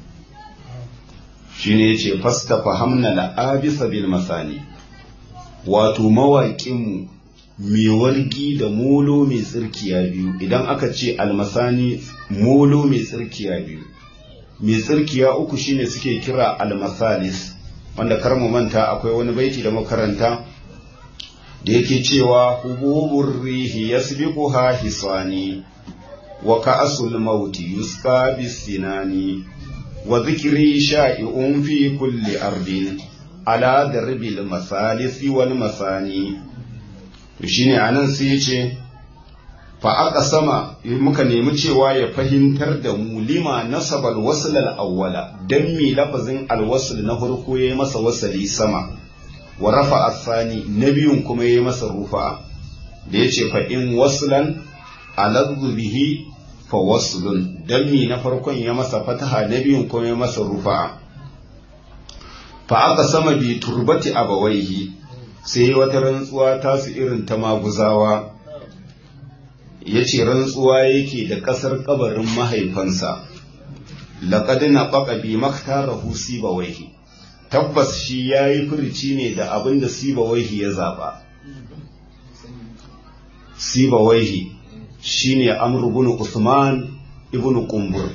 shine yace fasta fahamna la-abisa bil masani wato mawaƙinmu mai wargi da molo mai tsirkiya biyu idan aka ce almasani molo mai tsirkiya biyu mai tsirkiya uku shine suke kira almasalis wanda kar mu manta akwai wani baiti da makaranta da yake cewa hububur rihi yasbiquha hisani wa ka'sul mauti yusqa bisinani wa dhikri sha'i'un fi kulli ardin ala darbil masalisi wal masani to shine anan sai ya ce fa aka sama muka nemi cewa ya fahimtar da mu lima nasabal wasl al awwala dan mi lafazin al wasl na farko yayi masa wasali sama wa rafa asani na biyun kuma yayi masa rufa da yace fa in waslan aladhu bihi fa waslun dan mi na farkon ya masa fataha na biyun kuma ya masa rufa fa aka sama bi turbati abawaihi sai wata rantsuwa tasu irin ta maguzawa ya ce rantsuwa yake da ƙasar ƙabarin mahaifansa laƙadi na ɓaƙa bi maktarahu sibawaihi tabbas shi ya yi furici ne da abin da sibawaihi ya zaɓa sibawaihi shi ne amur ibn usman ibn kumbur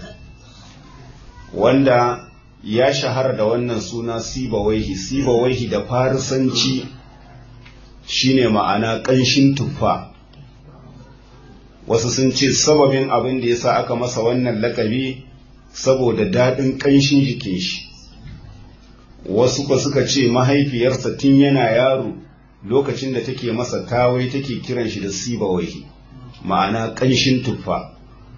wanda ya shahara da wannan suna sibawaihi sibawaihi da farisanci shine ma'ana ƙanshin tuffa wasu sun ce sababin abin da ya sa aka masa wannan lakabi saboda daɗin ƙanshin jikin shi wasu ba suka ce mahaifiyarsa tun yana yaro lokacin da take masa tawai take kiran shi da sibawaihi ma'ana ƙanshin tuffa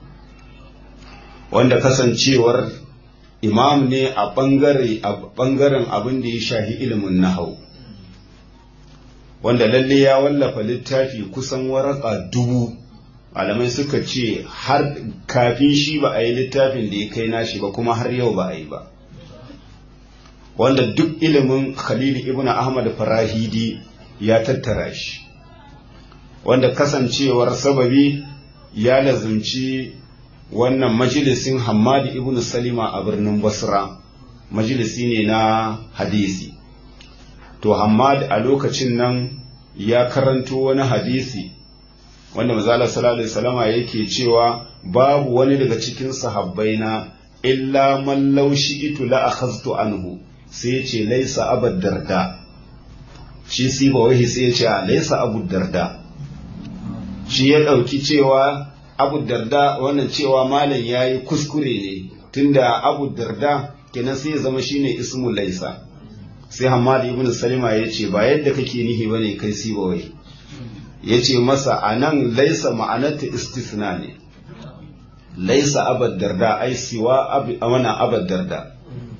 wanda kasancewar imam ne a ɓangaren abin da ya shahi ilimin nahau wanda lalle ya wallafa littafi kusan waraka dubu malamai suka ce har kafin shi ba a yi littafin da ya kai nashi ba kuma har yau ba a yi ba wanda duk ilimin khalil ibn ahmad farahidi ya tattara shi wanda kasancewar sababi ya lazumci wannan majalisin Hammad ibn Salima a birnin Basra majalisi ne na hadisi to Hammad a lokacin nan ya karanto wani hadisi wanda mazala sallallahu alaihi wasallama yake cewa babu wani daga cikin sahabbai na illa man laushi itu la akhadtu anhu sai ya ce laisa abad darda shi si ba wai sai ya ce laisa abu darda shi ya dauki cewa abu darda wannan cewa malam yayi kuskure ne tunda abu darda kenan sai ya zama shine ismu laisa sai Hamad ibn Salima ya ce ba yadda kake nihi bane kai si ba wai ya ce masa a nan laisa ma'anarta istisna ne laisa abad darda ai siwa wana abad darda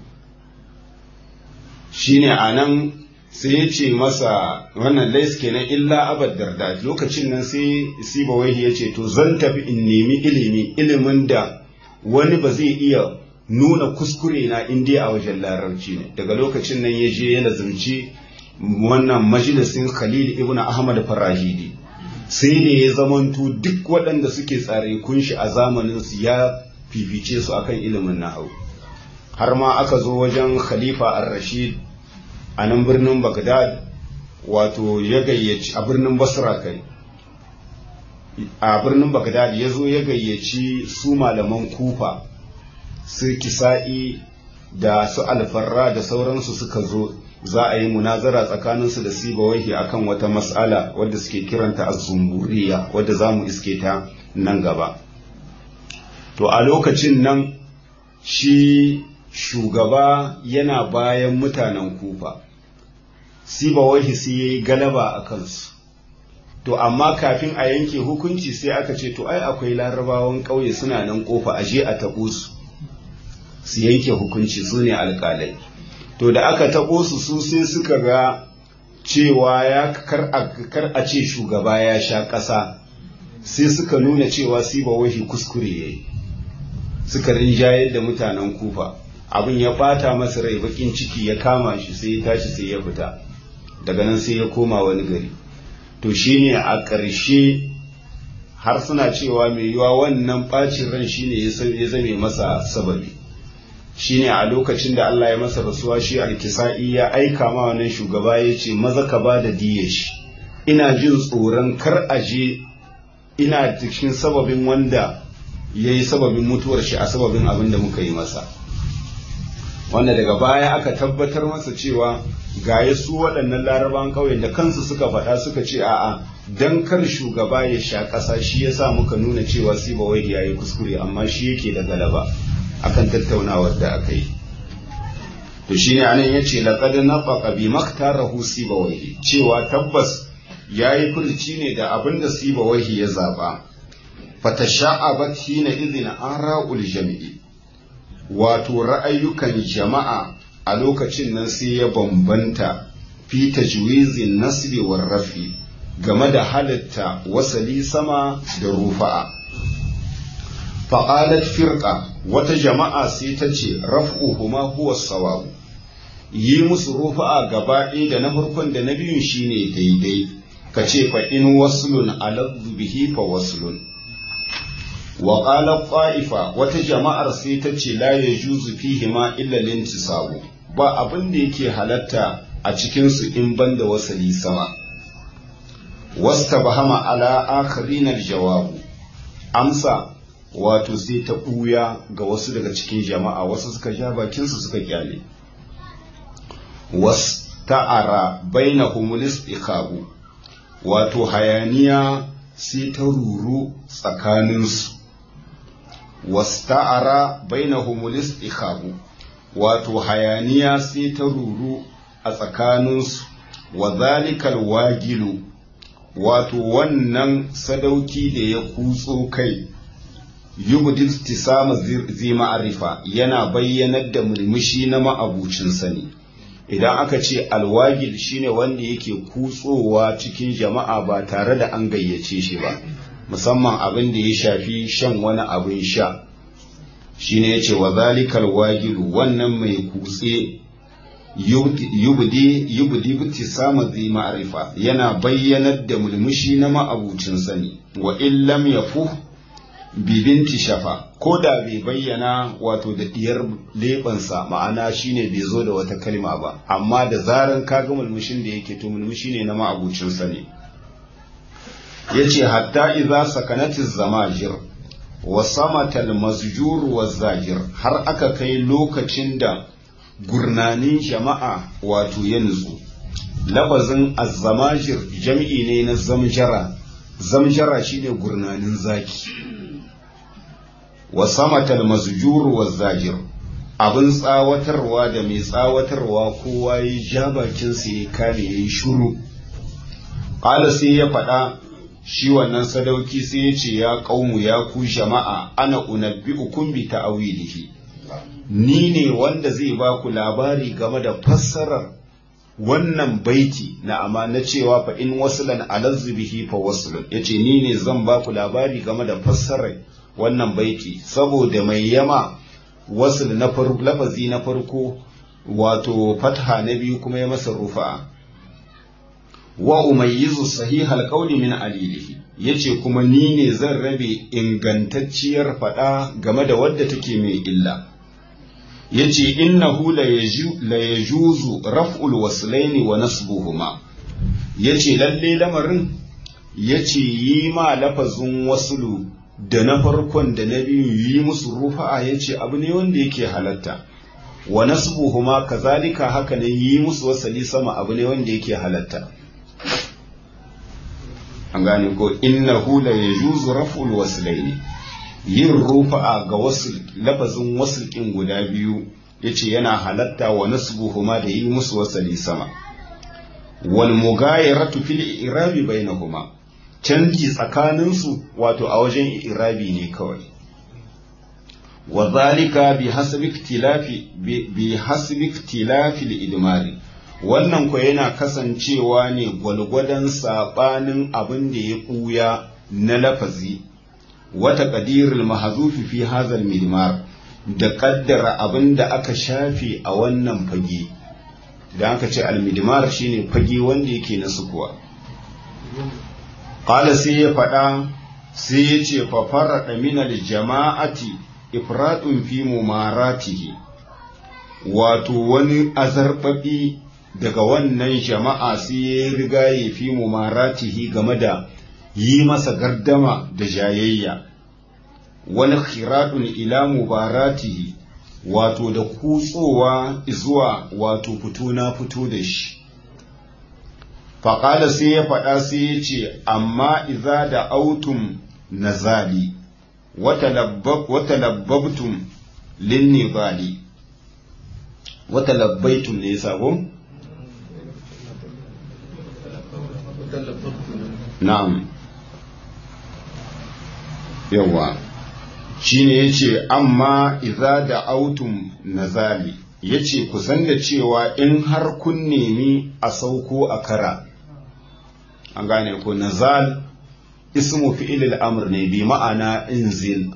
shine a nan sai ya ce masa wannan lais kenan illa abad darda lokacin nan sai siba wahi ya ce to zan tafi in nemi ilimi ilimin da wani ba zai iya nuna kuskure na indiya a wajen larabci ne daga lokacin nan ya je ya lazumci wannan majalisin khalil ibn ahmad farahidi sai ne ya zamanto duk waɗanda suke tsare kunshi a zamanin su ya fifice su akan ilimin nahau har ma aka zo wajen khalifa ar-rashid a nan birnin bagdad wato ya gayyaci a birnin basra kai a birnin bagdad ya zo ya gayyaci su malaman kufa su kisa'i da su alfarra da sauransu suka zo za a yi munazara tsakaninsu da sibawahi akan wata mas'ala wadda suke kiranta az-zumburiya wadda za mu iske ta nan gaba to a lokacin nan shi shugaba yana bayan mutanen kufa sibawahi sai ya yi galaba a kansu to amma kafin a yanke hukunci sai aka ce to ai akwai larabawan ƙauye suna nan kofa a je a taɓo su su yanke hukunci su ne alƙalai to da aka taɓo su su sai suka ga cewa ya kar a ce shugaba ya sha ƙasa sai suka nuna cewa siba wahi kuskure ya yi suka rinjayar da mutanen kufa abin ya ɓata masa rai baƙin ciki ya kama shi sai ya tashi sai ya fita daga nan sai ya koma wani gari to shine a ƙarshe har suna cewa mai yiwa wannan ɓacin ran shine ya zame masa sababi shine a lokacin da Allah ya masa rasuwa shi alkisa'i ya aika ma wannan shugaba ya ce maza ka ba da diya shi ina jin tsoron kar a je ina cikin sababin wanda ya yi sababin mutuwar shi a sababin abin da muka yi masa wanda daga baya aka tabbatar masa cewa ga su waɗannan laraban ƙauyen da kansu suka faɗa suka ce a'a dan kar shugaba ya sha ƙasa shi yasa muka nuna cewa siba wai ya yi kuskure amma shi yake da galaba akan tattaunawar da aka yi to shine anan yace laqad nafaqa bi maktarahu sibawayhi cewa tabbas yayi furci ne da abinda sibawayhi ya zaba fatasha'abat hina idhina ara'ul jami'i wato ra'ayukan jama'a a lokacin nan sai ya bambanta fi tajwizin nasbi war rafi game da halitta wasali sama da rufa'a faƙalat firƙa wata jama'a sai ta ce raf'uhuma huwa sawabu yi musu rufa'a gaba ɗaya da na farkon da na biyun shine daidai ka ce fa in waslun aladdu bihi fa waslun wa qala qa'ifa wata jama'ar sai ta ce la yajuzu fihi ma illa lintisabu ba abin da yake halatta a cikin su in banda wasali sama wastabahama ala akharin aljawabu amsa wato sai ta ɓuya ga wasu daga cikin jama'a wasu suka ja bakinsu suka kyale was ta'ara baina humulis ikabu wato hayaniya sai ta ruru tsakaninsu was ta'ara baina humulis ikabu wato hayaniya sai ta ruru a tsakaninsu wa zalikal wagilu wato wannan sadauki da ya kutso kai yubdi istisama zi ma'arifa yana bayyanar da murmushi na ma'abucin sani idan aka ce alwagil shine wanda yake kutsowa cikin jama'a ba tare da an gayyace shi ba musamman abin da ya shafi shan wani abin sha shine yace wa zalikal wagilu wannan mai kutse yubdi yubdi ibtisama zi ma'rifa yana bayyanar da mulmushi na ma'abucin sani wa illam yafu bibinti shafa ko da bai bayyana wato da diyar leɓensa ma'ana shine bai zo da wata kalma ba amma da zaran ka ga mulmushin da yake to mulmushi ne na ma'abucinsa ne ya ce hatta iza sakanati zamajir wa samatal mazjur wa zajir har aka kai lokacin da gurnanin jama'a wato ya nutsu lafazin azzamajir jam'i ne na zamjara zamjara shine gurnanin zaki wa samatal mazjur wa zajir abin tsawatarwa da mai tsawatarwa kowa ya ja bakinsa ya kame ya yi shuru ƙala sai ya faɗa shi wannan sadauki sai ya ce ya ƙaunu ya ku jama'a ana unabbi'ukum bi ta'awilihi ni ne wanda zai ba ku labari game da fassarar wannan baiti na amma na cewa fa in wasulan alazzu bihi fa wasulun yace ni ne zan ba ku labari game da fassarar wannan baiti saboda mai yama wasul na farko lafazi na farko wato fatha na biyu kuma ya masa rufa wa umayyizu sahihal qawli min alilihi yace kuma ni ne zan rabe ingantacciyar fada game da wadda take mai illa yace innahu la yajuzu raf'ul waslaini wa nasbuhuma yace lalle lamarin yace yi ma lafazin wasulu da na farkon da na biyu yi musu rufa'a yace abu ne wanda yake halatta wa nasbuhuma kazalika haka ne yi musu wasali sama abu ne wanda yake halatta an gane ko innahu la yajuzu raf'ul waslaini yin rufa'a ga wasu lafazin wasulkin guda biyu yace yana halatta wa nasbuhuma da yi musu wasali sama wal mughayaratu fil i'rabi bainahuma canji tsakanin su wato a wajen i'rabi ne kawai wa zalika bi hasbi ikhtilafi bi hasbi ikhtilafi al idmari wannan ko yana kasancewa ne gwalgwadon sabanin abin da ya ɓuya na lafazi wata ƙadirul mahazufi fi hazal midmar da ƙaddara abin da aka shafe a wannan fage da aka ce almidmar shine fage wanda yake na sukuwa ƙala sai ya faɗa sai ya ce fafara ɗaminal jama'ati ifratun fi mumaratihi wato wani azarbaɓi daga wannan jama'a sai ya riga ya fi mumaratihi game da yi masa gardama da jayayya wani khiradun ila mubaratihi wato da kutsowa zuwa wato fito na fito da shi faƙala sai ya faɗa sai ya ce amma iza da autum nazali wata labbabtum linnibali wata labbaitum ne sabon na'am yawa shine yace amma idza da autum nazali yace ku san da cewa in har kun nemi a sauko a kara an gane ko nazal ismu fi'il al-amr ne bi ma'ana inzil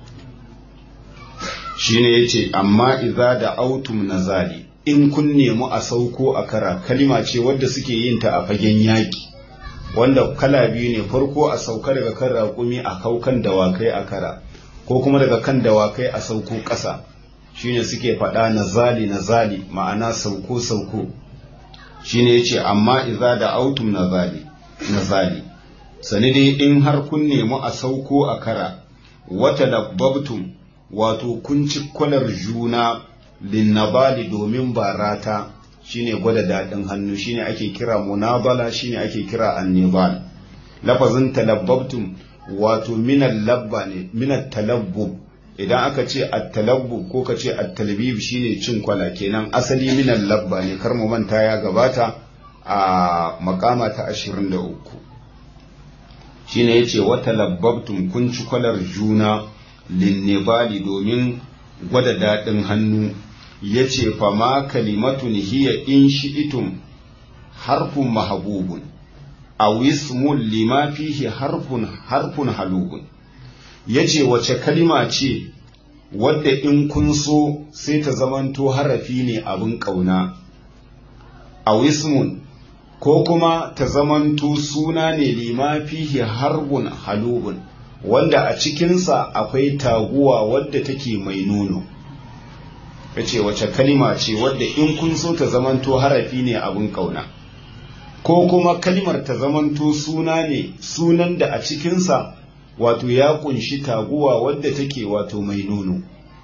shine yace amma idza da autum nazali in kun nemi a sauko a kara kalima ce wadda suke yin ta a fagen yaki wanda kala biyu ne farko a sauka daga kan raƙumi a kaukan dawakai a kara ko kuma daga kan dawakai a sauko ƙasa shine suke faɗa na zali na zali ma'ana sauko sauko shine yace amma iza da autum na zali na zali sani dai in har kun nemi a sauko a kara wata labbabtum wato kun ci kwalar juna linnabali domin barata shine gwada daɗin hannu shine ake kira munabala shine ake kira annibal lafazin talabbabtum wato minal labba ne minal talabbub idan aka ce at-talabbub ko ka ce at-talbib shine cin kwala kenan asali minal labba ne kar mu manta ya gabata a makama ta 23 shine yace wa talabbabtum kun ci kwalar juna linnibali domin gwada daɗin hannu ya ce fama kalimatun hiya in shi'itum harfun mahabubun a wismun lima fihi harfun harfun halubun ya ce wace kalima ce wadda in kun so sai ta zamanto harafi ne abin ƙauna a wismun ko kuma ta zamanto suna ne lima fihi harbun halubun wanda a cikinsa akwai taguwa wadda take mai nono ya ce wace kalima ce wadda in kun so ta zamanto harafi ne abin kauna ko kuma kalimar ta zamanto suna ne sunan da a cikinsa wato ya kunshi taguwa wadda take wato mai nono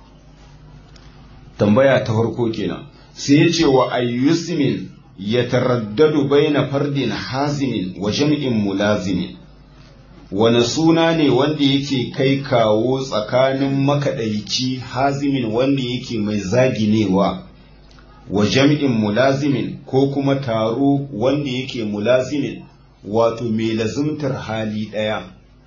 tambaya ta farko kenan sai ya ce wa ayyusmin ya taraddadu baina fardin hazimin wa jam'in mulazimin wani suna ne wanda yake kai kawo tsakanin makaɗaici hazimin wanda yake mai zaginewa wa jam'in mulazimin ko kuma taro wanda yake mulazimin wato mai lazimtar hali ɗaya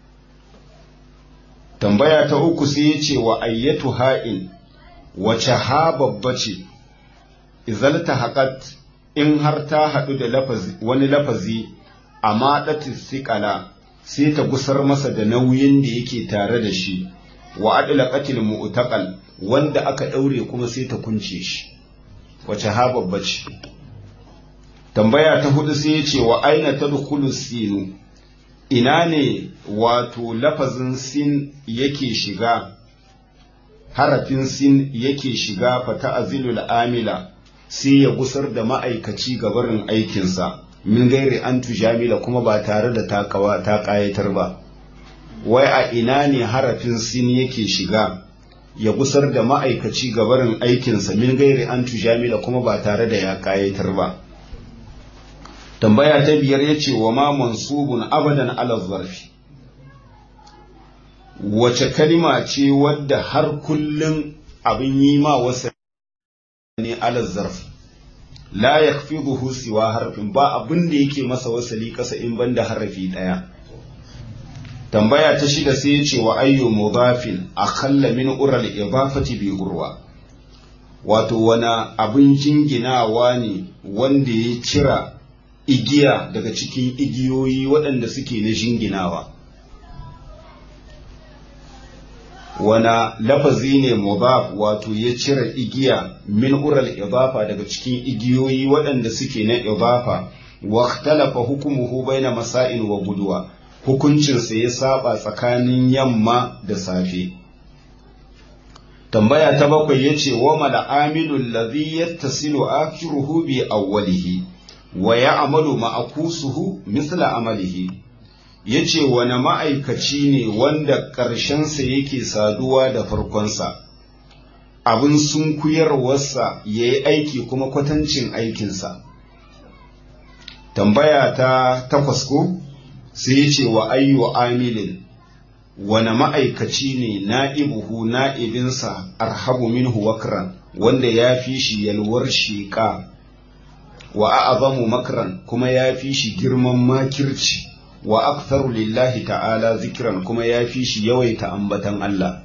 tambaya ta uku sai ya ce wa ayyatu ha'in wace ha babba ce izalta haƙat in har ta haɗu da wani lafazi a maɗatin siƙala sai ta gusar masa da nauyin da yake tare da shi wa adila qatil mu'taqal wanda aka daure kuma sai ta kunce shi wace ha babba ce tambaya ta hudu sai ya ce wa aina tadkhulu sinu ina ne wato lafazin sin yake shiga harafin sin yake shiga fa ta'zilul amila sai ya gusar da ma'aikaci gabarin aikinsa min gairi an tujamila kuma ba tare da takawa ta kayatar ba wai a ina ne harafin sin yake shiga ya gusar da ma'aikaci gabarin aikinsa min gairi an tujamila kuma ba tare da ya kayatar ba tambaya ta biyar ya ce wa ma mansubun abadan ala zarfi wace kalima ce wadda har kullum abin yi ma wasa ne ala zarfi la yakfiduhu siwa harfin ba abin da yake masa wasali kasa in banda harafi daya tambaya ta shida sai ya ce wa ayyu mudafin akhalla min ural idafati bi urwa wato wana abin jinginawa ne wanda ya cira igiya daga cikin igiyoyi waɗanda suke na jinginawa wana lafazi ne mudaf wato ya cire igiya min ural idafa daga cikin igiyoyi waɗanda suke na idafa wa ikhtalafa hukumuhu baina masail wa budwa hukuncinsa ya saba tsakanin yamma da safe tambaya ta bakwai yace wa mal amilul ladhi yattasilu akhiruhu bi awwalihi wa ya'malu ma'akusuhu misla amalihi ya ce wani ma'aikaci ne wanda ƙarshensa yake saduwa da farkonsa abin sunkuyarwarsa ya yi aiki kuma kwatancin aikinsa tambaya ta takwas ko sai ya ce wa ayyu amilin wani ma'aikaci ne na'ibuhu na'ibinsa arhabu minhu wakran wanda ya fi shi yalwar sheƙa wa a'azamu makran kuma ya fi shi girman makirci wa aktharu lillahi ta'ala zikiran kuma ya fi shi yawaita ambatan Allah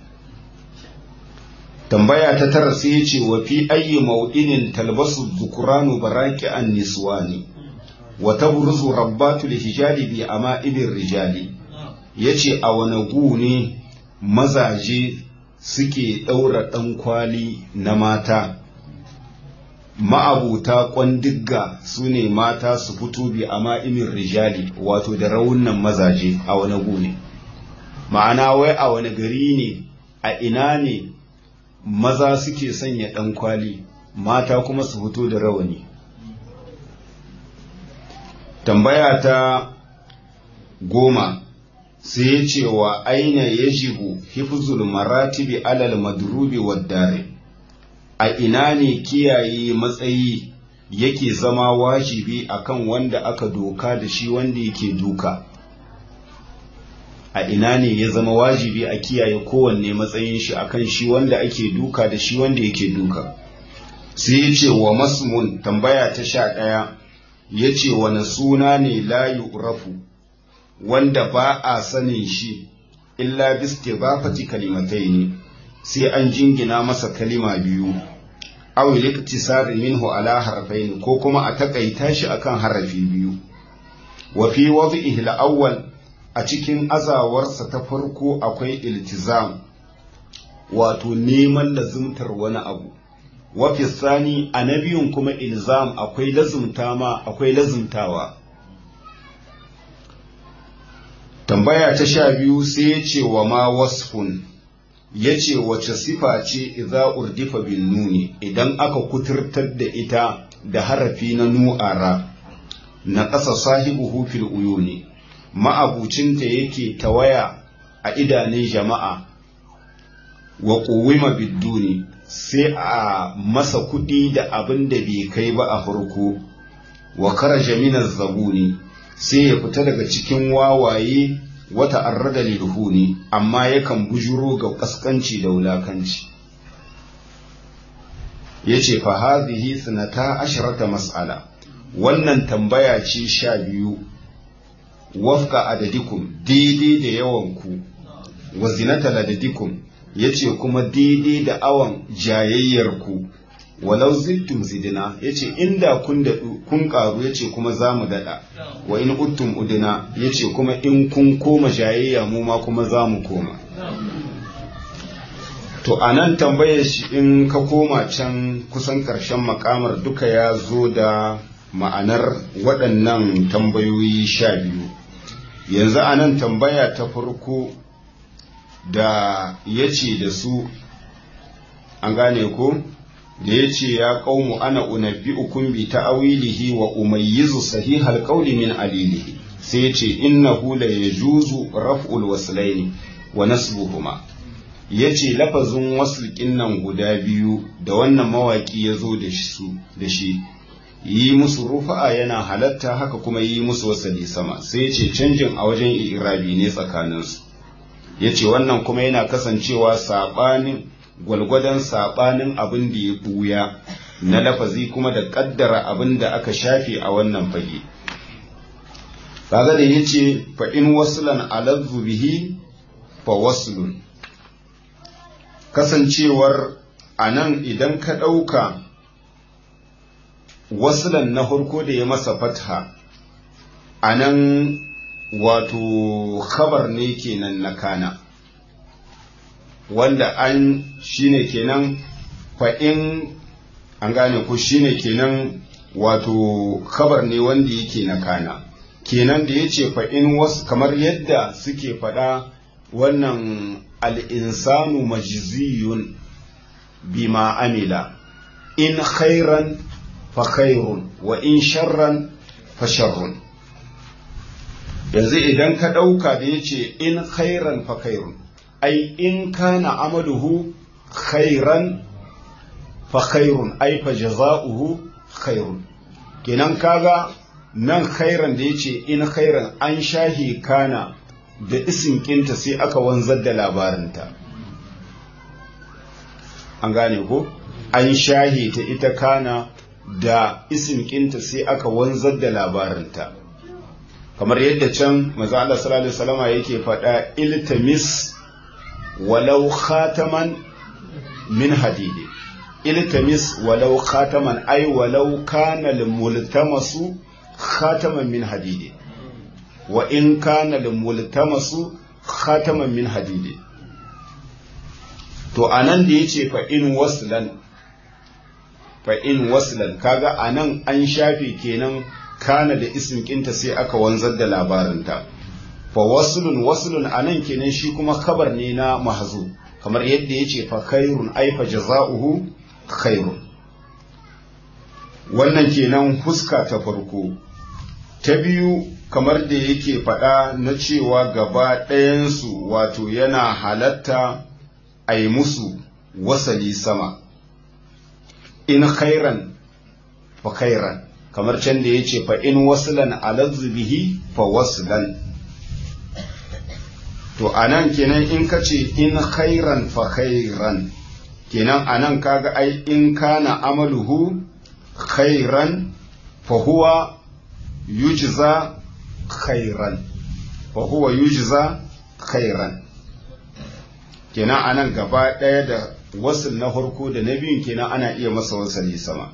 tambaya ta tara sai ya ce wa fi ayyi mau'inin talbasu dhukuranu baraki an niswani wa tabruzu rabbatul hijali bi ama'ibir rijali yace a wani gu ne mazaje suke daura dan kwali na mata ma'abuta kwandigga su ne mata su fito bi a ma'imin rijali wato da raunan mazaje a wani gune ma'ana wai a wani gari ne a ina ne maza suke sanya ɗan kwali mata kuma su fito da rawani tambaya ta goma sai ya ce wa aina yajibu hifzul maratibi alal madrubi wad dare a ina ne kiyaye matsayi yake zama wajibi akan wanda aka doka da shi wanda yake duka a ina ne ya zama wajibi a kiyaye kowanne matsayin shi akan shi wanda ake duka da shi wanda yake duka sai ya ce wa masmun tambaya ta sha ɗaya ya ce wani suna ne layu rafu wanda ba a sanin shi illa biske ba fati kalimatai ne sai an jingina masa kalima biyu aw liktisari minhu ala harfain ko kuma a takaita shi akan harafi biyu wa fi wadhihi al-awwal a cikin azawarsa ta farko akwai iltizam wato neman lazumtar wani abu wa fi sani a na biyun kuma ilzam akwai lazumta ma akwai lazumtawa tambaya ta sha biyu sai ya ce wa ma wasfun ya ce wace sifa ce idza urdifa bin nuni idan aka kuturtar da ita da harafi na nu'ara na ƙasa sahibu fil uyuni ma'abucinta yake tawaya a idanun jama'a wa ƙuwima bidduni sai a masa kuɗi da abin da bai kai ba a farko wa karaja minar zabuni sai ya fita daga cikin wawaye wata arrada lilhuni amma yakan bujuro ga kaskanci da wulakanci ya ce fa hadhihi sanata asharata mas'ala wannan tambaya ce sha biyu wafka adadikum daidai da yawanku wa zinata ladadikum ya ce kuma daidai da awon jayayyarku walau zittum zidina ya ce inda kun kun karu ya ce kuma za mu daɗa wa in uttum udina ya ce kuma in kun koma jayayya mu ma kuma za mu koma to a nan tambayar shi in ka koma can kusan ƙarshen makamar duka ya zo da ma'anar waɗannan tambayoyi sha biyu yanzu a nan tambaya ta farko da ya ce da su an gane ko da ya ce ya ƙaumu ana unabbi ukun bi ta'awilihi wa umayyizu sahihal qawli min alilihi sai ya ce innahu la yajuzu raf'ul waslaini wa nasbuhuma yace lafazin waslin nan guda biyu da wannan mawaki ya zo da su da shi yi musu rufa'a yana halatta haka kuma yi musu wasali sama sai ya ce canjin a wajen irabi ne tsakaninsu ya ce wannan kuma yana kasancewa saɓanin gwalgwadon saɓanin abin da ya ɓuya na lafazi kuma da ƙaddara abin da aka shafe a wannan fage kaga da ya ce fa in wasulan alazzu bihi fa wasulun kasancewar a nan idan ka ɗauka wasulan na farko da ya masa fatha a nan wato khabar ne kenan na kana wanda an shine kenan fa'in an gane ku shine kenan wato khabar ne wanda yake na kana kenan da ya ce fa'in wasu kamar yadda suke faɗa wannan al'insanu majiziyun bima amila in khairan fa khairun wa in sharran fa sharrun yanzu idan ka ɗauka da ya ce in khairan fa khairun ai in kana amaluhu khairan fa khairun ai fa jaza'uhu khairun kenan kaga nan khairan da ya ce in khairan an shahi kana da isin kinta sai aka wanzar da labarinta an gane ko an shahi ta ita kana da isin kinta sai aka wanzar da labarinta kamar yadda can maza Allah sallallahu alaihi wasallama yake faɗa iltamis walau khataman min hadidi iltamis walau khataman ai walau kana multamasu khataman min hadidi wa in kana multamasu khataman min hadidi to anan da yace fa in waslan fa in waslan kaga anan an shafe kenan kana da isin kinta sai aka wanzar da labarinta fa waslun waslun anan kenan shi kuma kabar ne na mahzu kamar yadda yace fa khairun ay fa jazaohu khairun wannan kenan fuska ta farko ta biyu kamar da yake faɗa na cewa gaba ɗayansu wato yana halatta a yi musu wasali sama in khairan fa khairan kamar can da ya ce fa in wasulan alazzu bihi fa wasulan to anan kenan in ka ce in khairan fa khairan kenan anan kaga ai in kana amaluhu khairan fa huwa yujza khairan fa huwa yujza khairan kenan anan gaba ɗaya da wasul na farko da na biyun kenan ana iya masa wasali sama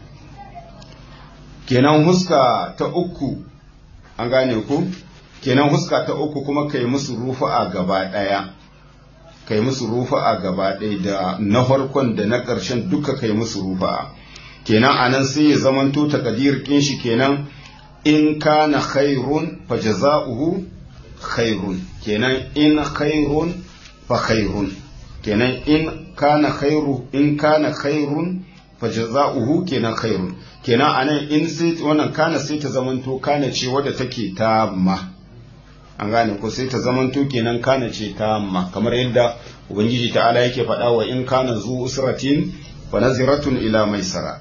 kenan huska ta uku an gane ku kenan huska ta uku kuma kai musu rufa'a gaba ɗaya kai musu rufa'a gaba ɗaya da na farkon da na ƙarshen duka kai musu rufa'a kenan anan sai ya zamanto takadir kin shi kenan in kana khairun fa jaza'uhu khairun kenan in khairun fa khairun kenan in kana khairu in kana khairun fa jaza'uhu kenan khairun kenan anan in sai wannan kana sai ta zamanto kana ce wadda take tamma an gane ko sai ta zamanto kenan kana ce tamma kamar yadda ubangiji ta'ala yake faɗa wa in kana zu usratin fa naziratun ila maisara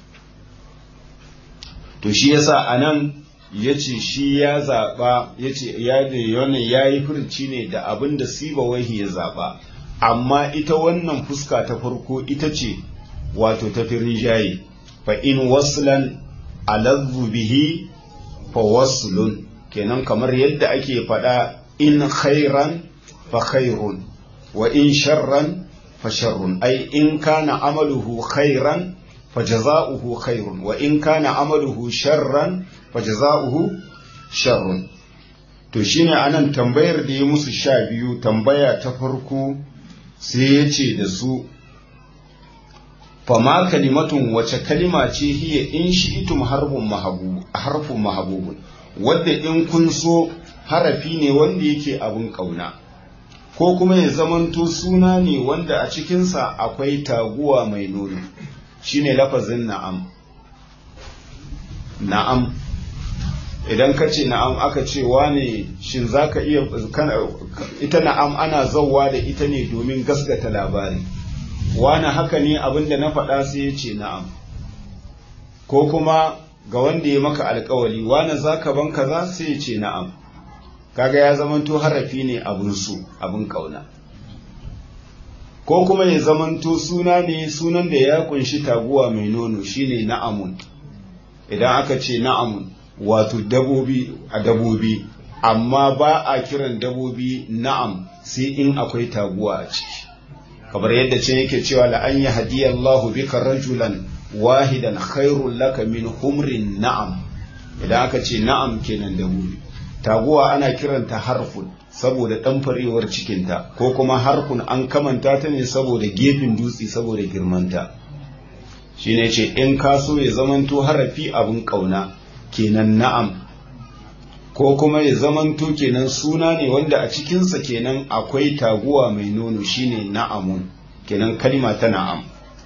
to shi yasa anan yace shi ya zaba yace ya da wannan yayi furci ne da abin da siba wahi ya zaba amma ita wannan fuska ta farko ita ce wato ta rinjaye fa in waslan aladhu bihi fa waslun kenan kamar yadda ake faɗa in khairan fa khairun wa in sharran fa sharrun ai in kana amaluhu khairan fa jaza'uhu khairun wa in kana amaluhu sharran fa jaza'uhu sharrun to shine anan tambayar da ya musu sha biyu tambaya ta farko sai ya ce da su fama kalimatun wace kalima ce hiya in shi itum harfun mahabubu harfun mahabubun wadda in kun so harafi ne wanda yake abun kauna ko kuma ya zamanto suna ne wanda a cikinsa akwai taguwa mai nono shine lafazin na'am na'am idan ka ce na'am aka ce wane shin za ka iya ita na'am ana zauwa da ita ne domin gasgata labari wane haka ne abinda na faɗa sai ya ce na'am ko kuma ga wanda ya maka alkawali wane za ka ban kaza sai ya ce na'am kaga ya zamanto harafi ne abin su abin kauna ko kuma ya zamanto suna ne sunan da ya kunshi taguwa mai nono shine na'amun idan aka ce na'amun wato dabobi a dabobi amma ba a kiran dabobi na'am sai in akwai taguwa a ciki kamar yadda ce yake cewa la an yahdiyallahu bika rajulan wahidan khairul laka min humrin na'am idan aka ce na'am kenan dabobi taguwa ana kiranta harfun saboda ɗanfarewar cikinta ko kuma harfun an kamanta ta ne saboda gefen dutse saboda girmanta shine ce in ka so ya zamanto harafi abin ƙauna kenan na'am ko kuma ya zamanto kenan suna ne wanda a cikinsa kenan akwai taguwa mai nono shine na'amun kenan kalima ta na'am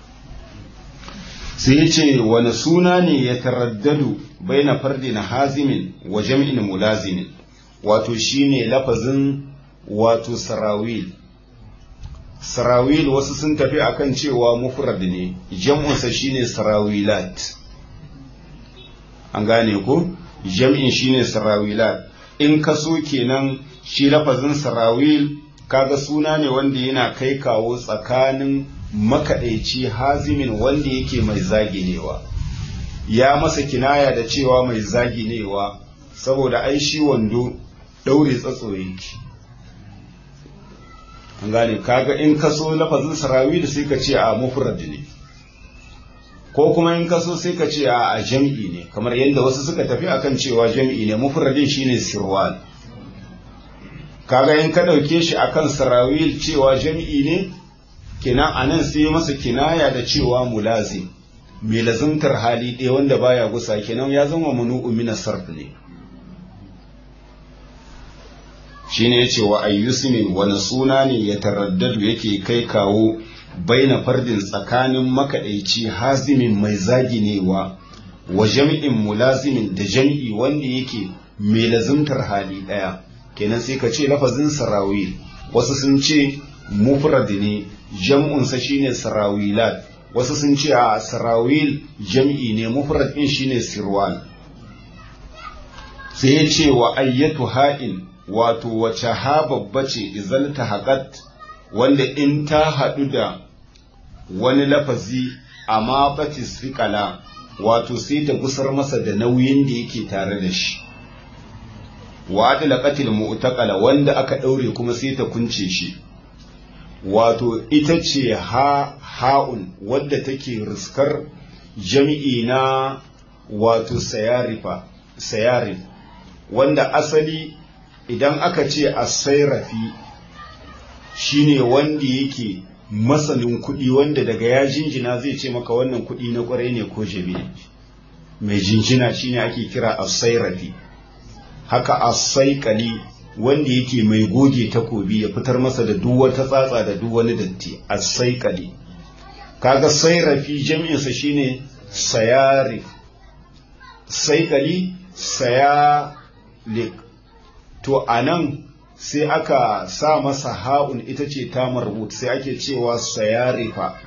sai ya ce wani suna ne ya taraddadu bai na fardi na hazimin wa jam'in mulazimin wato shine lafazin wato sarawil sarawil wasu sun tafi akan cewa mufrad ne jam'unsa shine sarawilat an gane ko jam'in shine sarawilat in ka so kenan shi lafazin sarawil kaga suna ne wanda yana kai kawo tsakanin makaɗaici hazimin wanda yake mai zaginewa ya masa kinaya da cewa mai zaginewa saboda ai shi wando ɗaure tsatso yake an gane kaga in ka so lafazin sarawil sai ka ce a mufrad ne ko kuma in ka so sai ka ce a jam'i ne kamar yadda wasu suka tafi akan cewa jam'i ne mufradin shine sirwal kaga in ka ɗauke shi akan sarawil cewa jam'i ne kenan anan sai masa kinaya da cewa mulazim mai lazimtar hali ɗaya wanda baya gusa kenan ya zama manu'u min sarf ne shine yace wa ayyusmin wani suna ne ya taraddadu yake kai kawo baina fardin tsakanin makaɗaici hazimin mai zaginewa wa jami'in mulazimin da jami'i wanda yake mai lazimtar hali ɗaya kenan sai ka ce lafazin sarawil wasu sun ce mufrad ne jam'unsa shine sarawilat wasu sun ce a sarawil jam'i ne mufrad din shine sirwan sai ya ce wa ayyatu ha'in wato wace ha babba ce izalta haƙat wanda in ta haɗu da wani lafazi amma batis fiƙala wato sai ta gusar masa da nauyin da yake tare da shi wa adala qatil mu'taqala wanda aka ɗaure kuma sai ta kunce shi wato ita ce ha ha'un wadda take riskar jami'i na wato sayarifa sayarif wanda asali idan aka ce a sairafi shine wanda yake masanin kuɗi wanda daga ya jinjina zai ce maka wannan kuɗi na ƙwarai ne ko jabi ne mai jinjina shine ake kira a sairafi haka a saikali wanda yake mai goge takobi ya fitar masa da duk wata tsatsa da duk wani datti as-saiqali kaga sairafi jami'insa shine sayarif saiqali sayalik to anan sai aka sa masa ha'un ita ce ta marbut sai ake cewa sayarifa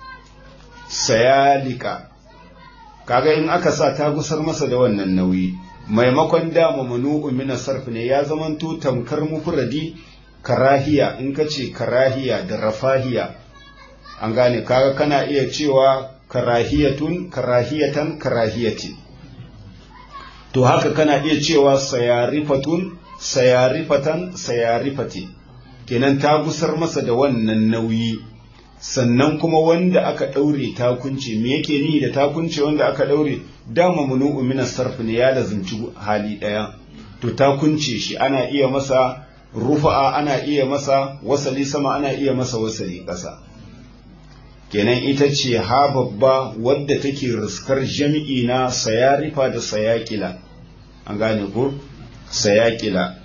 sayalika kaga in aka sa ta gusar masa da wannan nauyi maimakon dama manu'u min sarf ne ya zamanto tamkar mufradi karahiya in ka ce karahiya da rafahiya an gane kaga kana iya cewa karahiyatun karahiyatan karahiyatin to haka kana iya cewa sayarifatun sayarifatan sayarifati kenan ta gusar masa da wannan nauyi sannan kuma wanda aka ɗaure takunce me yake nihi da takunce wanda aka ɗaure dama munu'u min sarf ne ya lazimci hali ɗaya to takunce shi ana iya masa rufa'a ana iya masa wasali sama ana iya masa wasali ƙasa kenan ita ce ha babba wadda take riskar jami'i na sayarifa da sayakila an gane ko sayakila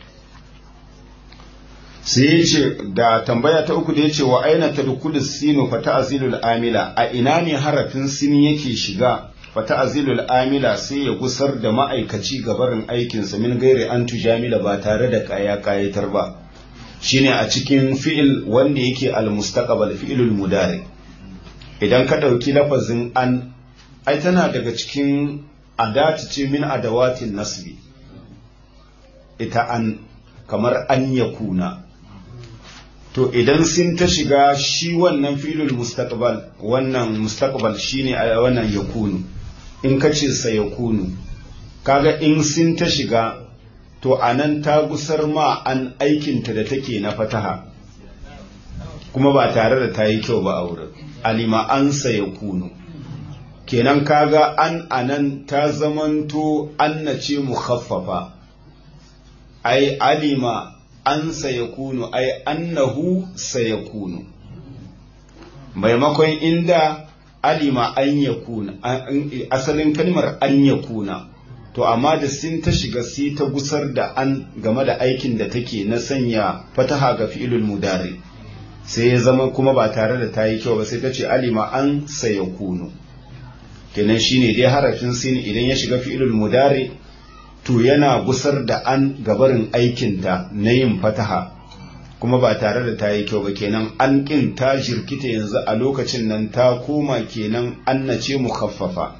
sai ya ce da tambaya ta uku da ya ce wa aina ta dukulus sinu fa ta'zilul amila a ina ne harafin sin yake shiga fa ta'zilul amila sai ya gusar da ma'aikaci gabarin aikinsa min gairi an tujamila ba tare da kaya kayatar ba shine a cikin fi'il wanda yake al-mustaqbal fi'ilul mudari idan ka ɗauki lafazin an ai tana daga cikin adati ce min adawatin nasbi ita an kamar an ya kuna to idan sun ta shiga shi wannan filin mustaqbal wannan mustaqbal shine a wannan yakunu in ka ce sa yakunu kaga in sun ta shiga to anan ta gusar ma an aikinta da take na fataha kuma ba tare da ta yi kyau ba a wurin alima an ya kunu kenan kaga an anan ta zamanto an na ce mukhaffafa ai alima an ya kunu ai annahu sayakunu maimakon inda alima an ya kuna asalin kalmar an ya kuna to amma da sin ta shiga sai ta gusar da an game da aikin da take na sanya fataha ga fi'ilul mudari sai ya zama kuma ba tare da ta yi kyau ba sai ta ce alima an saya kunu kenan shine dai harafin sin idan ya shiga fi'ilul mudari to yana gusar da an gabarin aikinta na yin fataha kuma ba tare da ta yi kyau ba kenan an kin ta jirkita yanzu a lokacin nan ta koma kenan an na ce mukhaffafa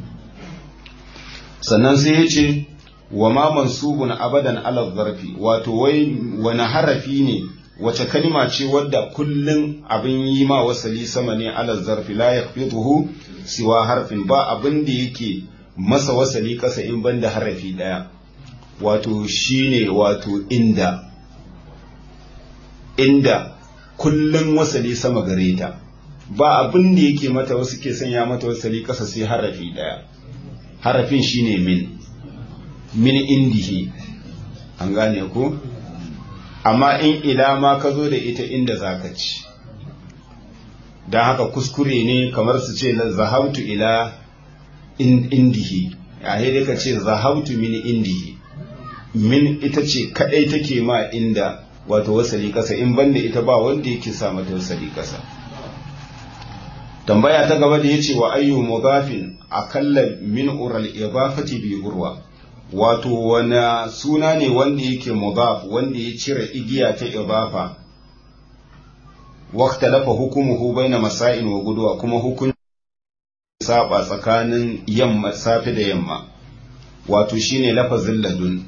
sannan sai ya ce wa ma mansubun abadan ala zarfi wato wai wani harafi ne wace kalma ce wadda kullum abin yi ma wasali sama ne ala zarfi la yaqfiduhu siwa harfin ba abin da yake masa wasali kasa in banda harafi daya wato shine wato inda inda kullum wasali sama gare ta ba abin da yake mata wasu ke sanya mata wasali kasa sai harafi daya harafin shine min min indihi an gane ku amma in ila ma ka zo da ita inda za ka ci don haka kuskure ne kamar su ce zahabtu ila indihi a dai ka ce zahabtu min indihi min ita ce kadai take ma inda wato wasali kasa in banda ita ba wanda yake sa mata wasali kasa tambaya ta gaba da yace wa ayyu mudafin akalla min ural idafati bi urwa wato wani suna ne wanda yake mudaf wanda ya cire igiya ta idafa waqta lafa hukumuhu baina masain wa gudwa kuma hukun saba tsakanin yamma safi da yamma wato shine lafazin ladun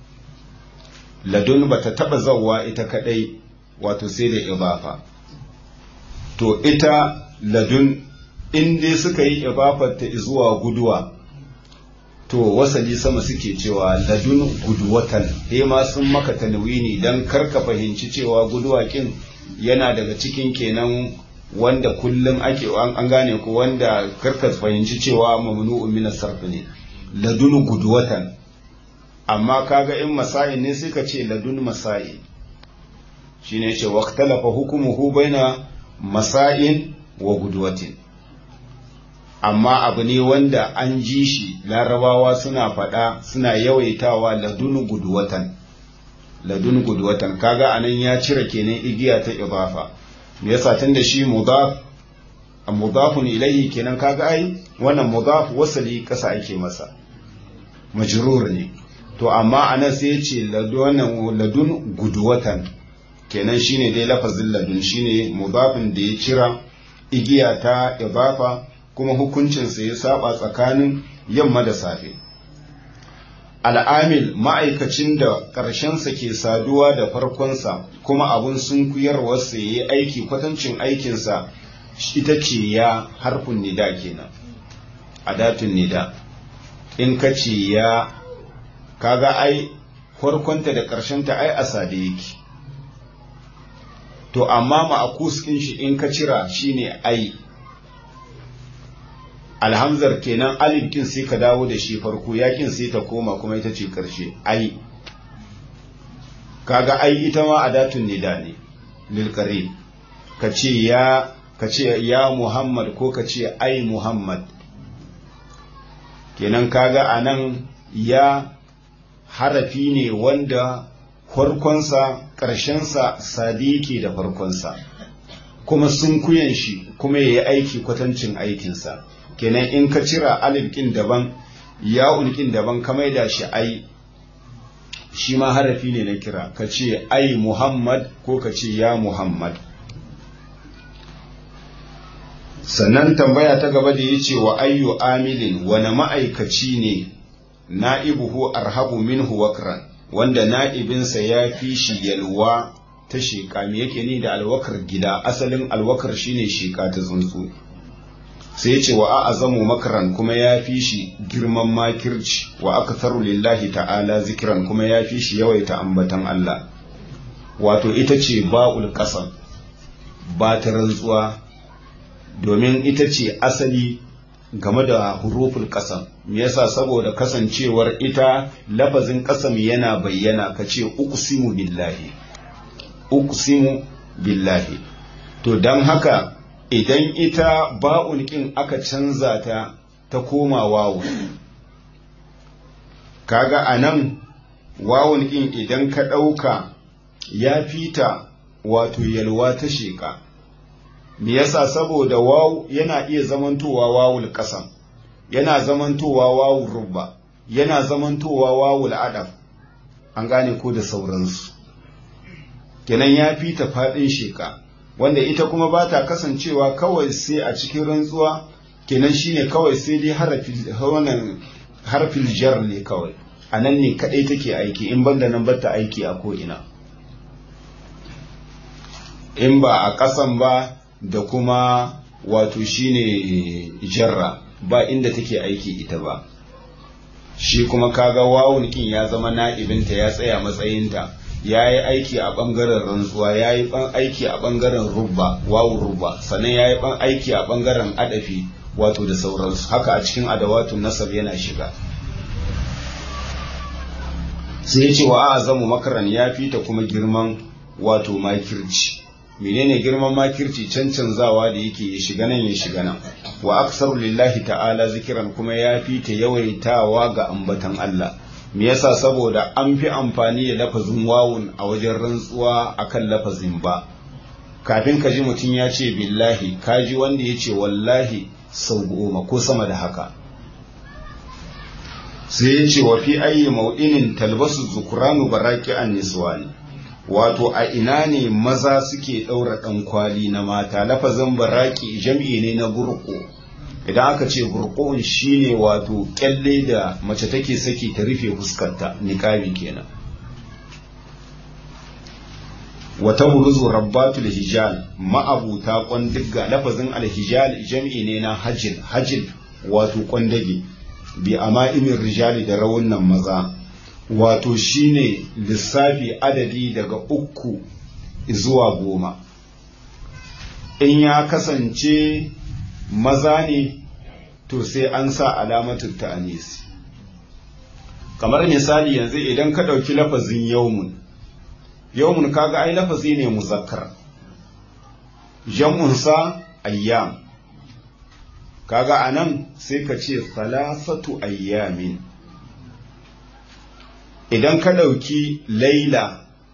ladun bata taba zawwa ita kadai wato sai da idafa to ita ladun in dai suka yi idafar ta zuwa guduwa to wasali sama suke cewa ladun guduwatan he ma sun maka tanwini dan karka fahimci cewa guduwa kin yana daga cikin kenan wanda kullum ake an gane ko wanda karka fahimci cewa mamnu'un min sarf ne ladun guduwatan amma kaga in masail ne sai ka ce ladun masail shine yace waqtalafa hukumuhu baina masail wa guduwatin amma abu ne wanda an ji shi larabawa suna faɗa suna yawaitawa ladunu guduwatan ladun gudwatan kaga anan ya cire kenan igiya ta idafa me yasa tunda shi mudaf mudafun ilayhi kenan kaga ai wannan mudaf wasali kasa ake masa majrur ne to amma anan sai ya ce ladun ladun gudwatan kenan shine dai lafazin ladun shine mudafin da ya cira igiya ta idafa kuma hukuncinsa ya saba tsakanin yamma da safe al'amil ma'aikacin da ƙarshensa ke saduwa da farkonsa kuma abun sun kuyarwarsa ya yi aiki kwatancin aikinsa ita ce ya harfin nida kenan adatun nida in ka ce ya kaga ai farkonta da ƙarshenta ai a sade yake to amma ma'akus ɗin shi in ka cira shine ai alhamzar kenan alif kin sai ka dawo da shi farko yakin sai ta koma kuma ita ce karshe ai kaga ai ita ma adatun nida ne lil qarib ka ce ya ka ce ya muhammad ko ka ce ai muhammad kenan kaga anan ya harafi ne wanda farkonsa ƙarshensa sadiki da farkonsa kuma sun kuyan shi kuma ya yi aiki kwatancin aikinsa kenan in ka cira alif kin daban ya'un kin daban ka maida shi ai shi ma harafi ne na kira ka ce ai muhammad ko ka ce ya muhammad sannan tambaya ta gaba da ya ce wa ayyu amilin wani ma'aikaci ne na'ibuhu arhabu minhu wakran wanda na'ibinsa ya fi shi yalwa ta sheƙa me yake ni da alwakar gida asalin alwakar shine sheƙa ta tsuntsu sai ce wa a'azamu makaran kuma ya fi shi girman makirci wa aktharu lillahi ta'ala zikiran kuma ya fi shi yawaita ambatan Allah wato ita ce ba'ul qasam ba ta rantsuwa domin ita ce asali game da huruful qasam me yasa saboda kasancewar ita lafazin qasam yana bayyana kace uqsimu billahi uqsimu billahi to dan haka idan ita ba'un ƙin aka canza ta ta koma wawu kaga a nan wawun ƙin idan ka ɗauka ya fita wato yalwa ta sheƙa me yasa saboda wawu yana iya zamantowa wawul ƙasan yana zamantowa wawul rubba yana zamantowa wawul adaf an gane ko da sauransu kenan ya fita faɗin sheƙa wanda ita kuma ba ta kasancewa kawai sai a cikin rantsuwa kenan shine kawai sai dai harfil jar ne kawai a nan ne kadai take aiki in banda nan bata aiki a ko'ina in ba a ƙasan ba da kuma wato shine jarra ba inda take aiki ita ba shi kuma kaga wawun kin ya zama na'ibinta ya tsaya matsayinta ya yi aiki a ɓangaren rantsuwa ya yi aiki a ɓangaren rubba wawu rubba sannan ya yi aiki a ɓangaren adafi wato da sauransu haka a cikin adawatun nasab yana shiga sai ya ce wa azamu makaran ya fita kuma girman wato makirci menene girman makirci cancanzawa da yake ya shiga nan ya shiga nan wa aksaru lillahi ta'ala zikiran kuma ya fita yawaitawa ga ambatan Allah me yasa saboda an fi amfani da lafazin wawun a wajen rantsuwa akan lafazin ba kafin ka ji mutum ya ce billahi ka ji wanda ya ce wallahi sau goma ko sama da haka sai ya ce wa fi ayi mau'inin talbasu zukuranu baraki an niswani wato a ina ne maza suke ɗaura ɗan kwali na mata lafazin baraki jam'i ne na burko idan aka ce burqun shine wato kyalle da mace take saki ta rufe fuskarta niqabi kenan wata buruzu rabbatul hijal ma'abuta kwandiga lafazin alhijal jam'i ne na hajil hajil wato kwandage bi ama'imin rijali da rawunan maza wato shine lissafi adadi daga uku zuwa goma in ya kasance maza ne to sai an sa alamatul ta'anis kamar misali yanzu idan ka ɗauki lafazin yaumun yaumun kaga ai lafazi ne muzakkar jam'unsa ayyam kaga anan sai ka ce salasatu ayyamin idan ka ɗauki laila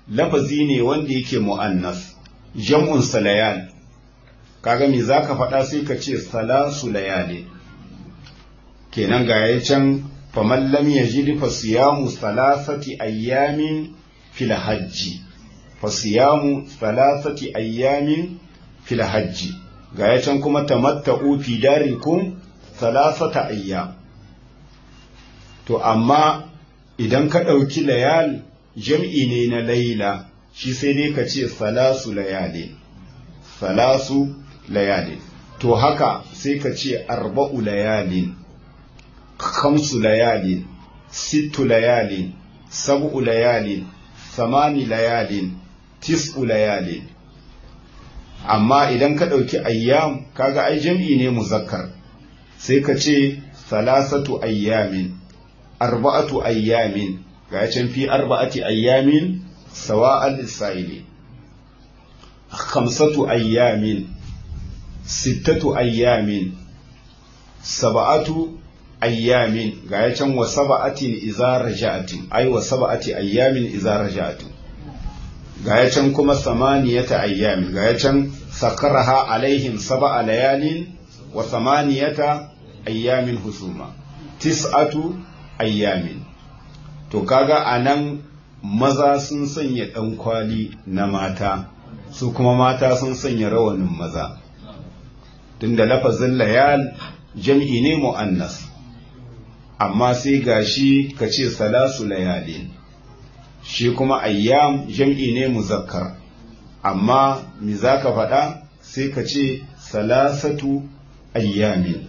lafazi ne wanda yake mu'annas jam'un salayal kaga me zaka faɗa sai ka ce salasu layali kenan ga ya can faman lam yajid fa siyamu salasati ayyamin fil hajji fa siyamu salasati ayyamin fil hajji ga ya can kuma tamatta'u fi darikum salasata ayyam to amma idan ka ɗauki layal jam'i ne na laila shi sai dai ka ce salasu layali salasu layali to haka sai ka ce arba'u layalin kamsu layalin sittu layalin sab'u layalin samani layalin tis'u layalin amma idan ka ɗauki ayyam kaga ai jam'i ne muzakkar sai ka ce salasatu ayyamin arba'atu ayyamin ga can fi arba'ati ayyamin sawa'al lisa'ili khamsatu ayyamin sittatu ayyamin sab'atu ayyamin ga can wa sab'atin idza raja'atin ay wa sab'ati ayyamin idza raja'atin ga can kuma samaniyata ayyamin ga can sakaraha alaihim sab'a layalin wa samaniyata ayyamin husuma tis'atu ayyamin to kaga anan maza sun sanya ɗan kwali na mata su kuma mata sun sanya rawanin maza tunda lafazin layal jam'i ne mu'annas amma sai gashi ka ce salasu layalin shi kuma ayyam jam'i ne muzakkar amma mi za ka faɗa sai ka ce salasatu ayyamin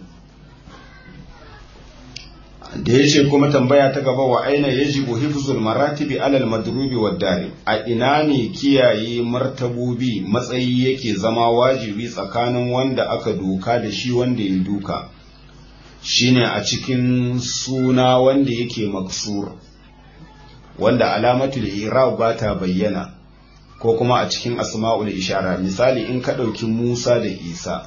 da ya ce kuma tambaya ta gaba wa aina ya jibu hifzul maratibi alal madrubi wa dari a ina ne kiyaye martabobi matsayi yake zama wajibi tsakanin wanda aka doka da shi wanda ya duka shine a cikin suna wanda yake maksur wanda alamatul irab ba ta bayyana ko kuma a cikin asma'ul ishara misali in ka ɗauki musa da isa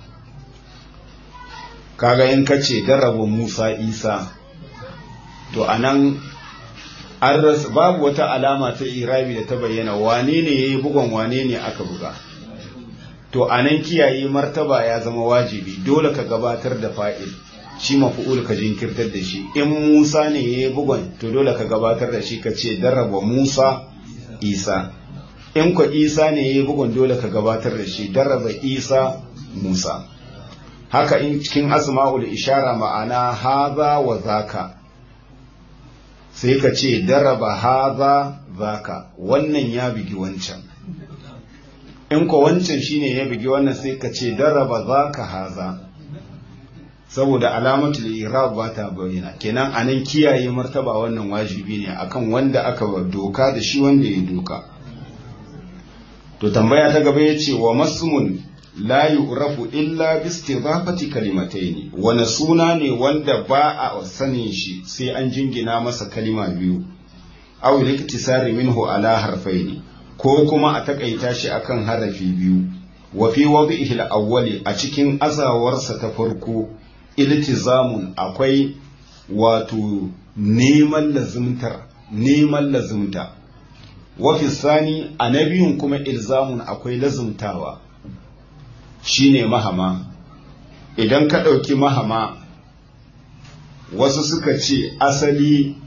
kaga in ka ce daraba musa isa to anan an rasa babu wata alama ta irabi da ta bayyana wane ne ya yi bugon wane ne aka buga to anan kiyaye martaba ya zama wajibi dole ka gabatar da fa'il shi mafi'ul ka jinkirtar da shi in musa ne ya yi bugon to dole ka gabatar da shi ka ce daraba musa isa in kwa isa ne ya yi bugon dole ka gabatar da shi daraba isa musa haka in cikin asma'ul ishara ma'ana haza wa zaka sai ka ce daraba haza zaka wannan ya bigi wancan in ko wancan shine ya bigi wannan sai ka ce daraba zaka haza saboda alamatul irab ba ta bayyana kenan anan kiyaye martaba wannan wajibi ne akan wanda aka doka da shi wanda ya doka to tambaya ta gaba yace wa masmun la yu'rafu illa bi istidafati kalimataini wani suna ne wanda ba a sanin shi sai an jingina masa kalima biyu aw liktisari minhu ala harfaini ko kuma a takaita shi akan harafi biyu wa fi wadhihi al-awwali a cikin azawarsa ta farko iltizamun akwai wato neman lazimtar neman lazimta wa fi sani a na biyun kuma ilzamun akwai lazimtawa shine mahama idan ka ɗauki mahama wasu suka ce asali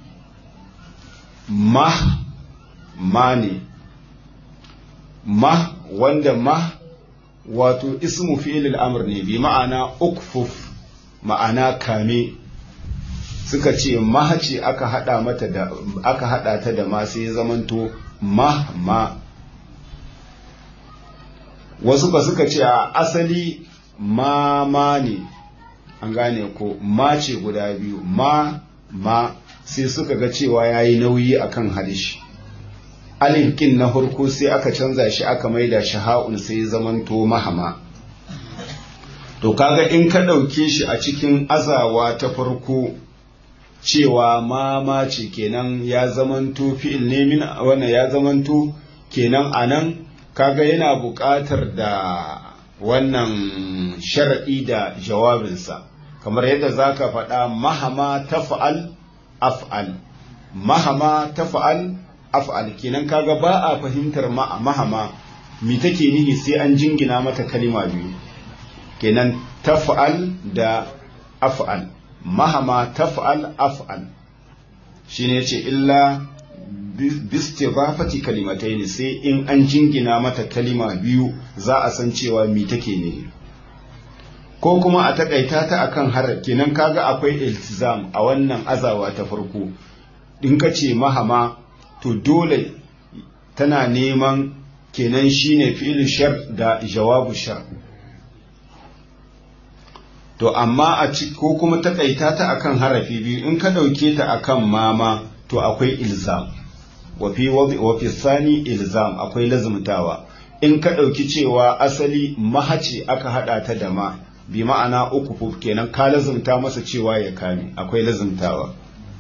mah ma ne mah wanda mah wato ismu fi'ilil amr ne bi ma'ana ukfuf ma'ana kame suka ce mah ce aka hada mata da aka hada ta da ma sai zamanto mah ma wasu ba suka ce a asali ma ma ne an gane ko ma ce guda biyu ma ma sai suka ga cewa ya yi nauyi akan halishi alif kin na farko sai aka canza shi aka maida shi ha'un sai zamanto mahama to kaga in ka ɗauke shi a cikin azawa ta farko cewa ma ma ce kenan ya zamanto fi'il ne min wannan ya zamanto kenan anan kaga yana buƙatar da wannan sharaɗi da jawabinsa kamar yadda za ka faɗa mahama tafa'al af'al mahama tafa'al af'al kenan kaga ba a fahimtar mahama mi take nihi sai an jingina mata kalima biyu kenan taf'al da af'al mahama taf'al af'al shine yace illa bistifafati kalimatai sai in an jingina mata kalima biyu za a san cewa mi take nihi ko kuma a takaita ta akan har kenan kaga akwai iltizam a wannan azawa ta farko in ka ce mahama to dole tana neman kenan shine fi'il shar da jawabu shar to amma a ci ko kuma takaita ta akan harafi biyu in ka dauke ta akan mama to akwai ilzam wa fi wa fi sani ilzam akwai lazumtawa in ka dauki cewa asali mahace aka hada ta da ma bi ma'ana uku kenan ka lazumta masa cewa ya kame akwai lazumtawa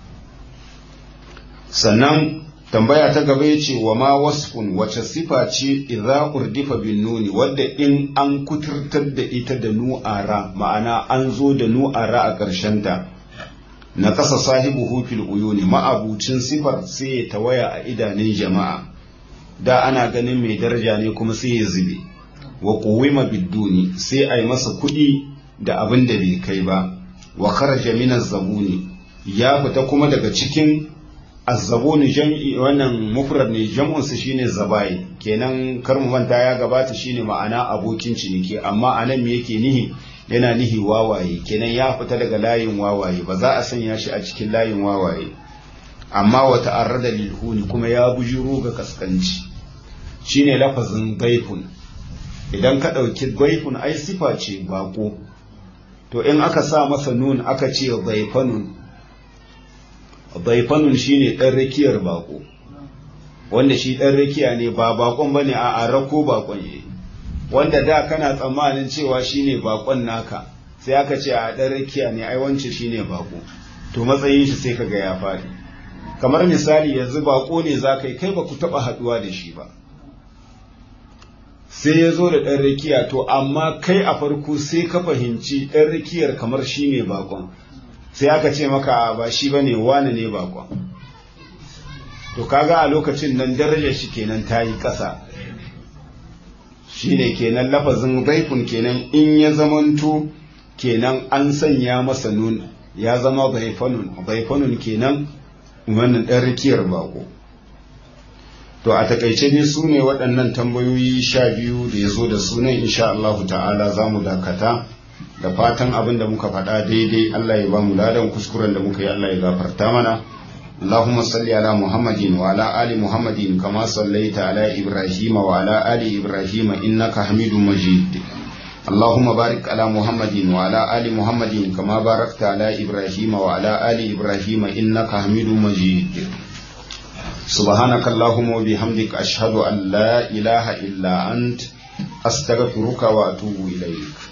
sannan tambaya ta gaba ya ce wa ma wasfun wace sifa ce idza urdifa bin nuni wadda in an kuturtar da ita da nu'ara ma'ana an zo da nu'ara a ƙarshen ta na kasa sahibu hufil uyuni ma'abucin sifar sai ya tawaya a idanun jama'a da ana ganin mai daraja ne kuma sai ya zube wa quwima biduni sai a yi masa kuɗi da abin da bai kai ba wa kharaja min zabuni ya fita kuma daga cikin azzabuni jam'i wannan mufrad ne jam'un sa shine zabai kenan kar mu manta ya gabata shine ma'ana abokin ciniki amma anan me yake nihi yana nihi wawaye kenan ya fita daga layin wawaye ba za a sanya shi a cikin layin wawaye amma wa ta'arrada lil huni kuma ya bujuro ga kaskanci shine lafazin gaifun idan ka ɗauki gaifun ai sifa ce bako to in aka sa masa nun aka ce zaifanun zaifanun shine ɗan rakiyar bako wanda shi ɗan rakiya ne ba bakon bane a a rako bakon ne wanda da kana tsammanin cewa shine bakon naka sai aka ce a ɗan rakiya ne ai wance shine bako to matsayin shi sai kaga ya faɗi kamar misali yanzu bako ne za kai kai ba ku taɓa haɗuwa da shi ba sai ya zo da ɗan rakiya to amma kai a farko sai ka fahimci ɗan rakiyar kamar shi ne bakon sai aka ce maka ba shi ba ne wane ne bakon to kaga a lokacin nan darajar shi kenan ta yi ƙasa shi ne kenan lafazin zaifun kenan in ya zamanto kenan an sanya masa nun ya zama zaifanun zaifanun kenan wannan ɗan rakiyar bako to a takaice ne su ne waɗannan tambayoyi sha biyu da ya zo da sunan insha Allahu ta'ala za mu dakata da fatan abin da muka faɗa daidai Allah ya ba mu ladan kuskuren da muka yi Allah ya gafarta mana اللهم صل على محمد وعلى آل محمد كما صليت على إبراهيم وعلى آل إبراهيم إنك حميد مجيد اللهم بارك على محمد وعلى آل محمد كما باركت على إبراهيم وعلى آل إبراهيم إنك حميد مجيد سبحانك اللهم وبحمدك أشهد أن لا إله إلا أنت أستغفرك وأتوب إليك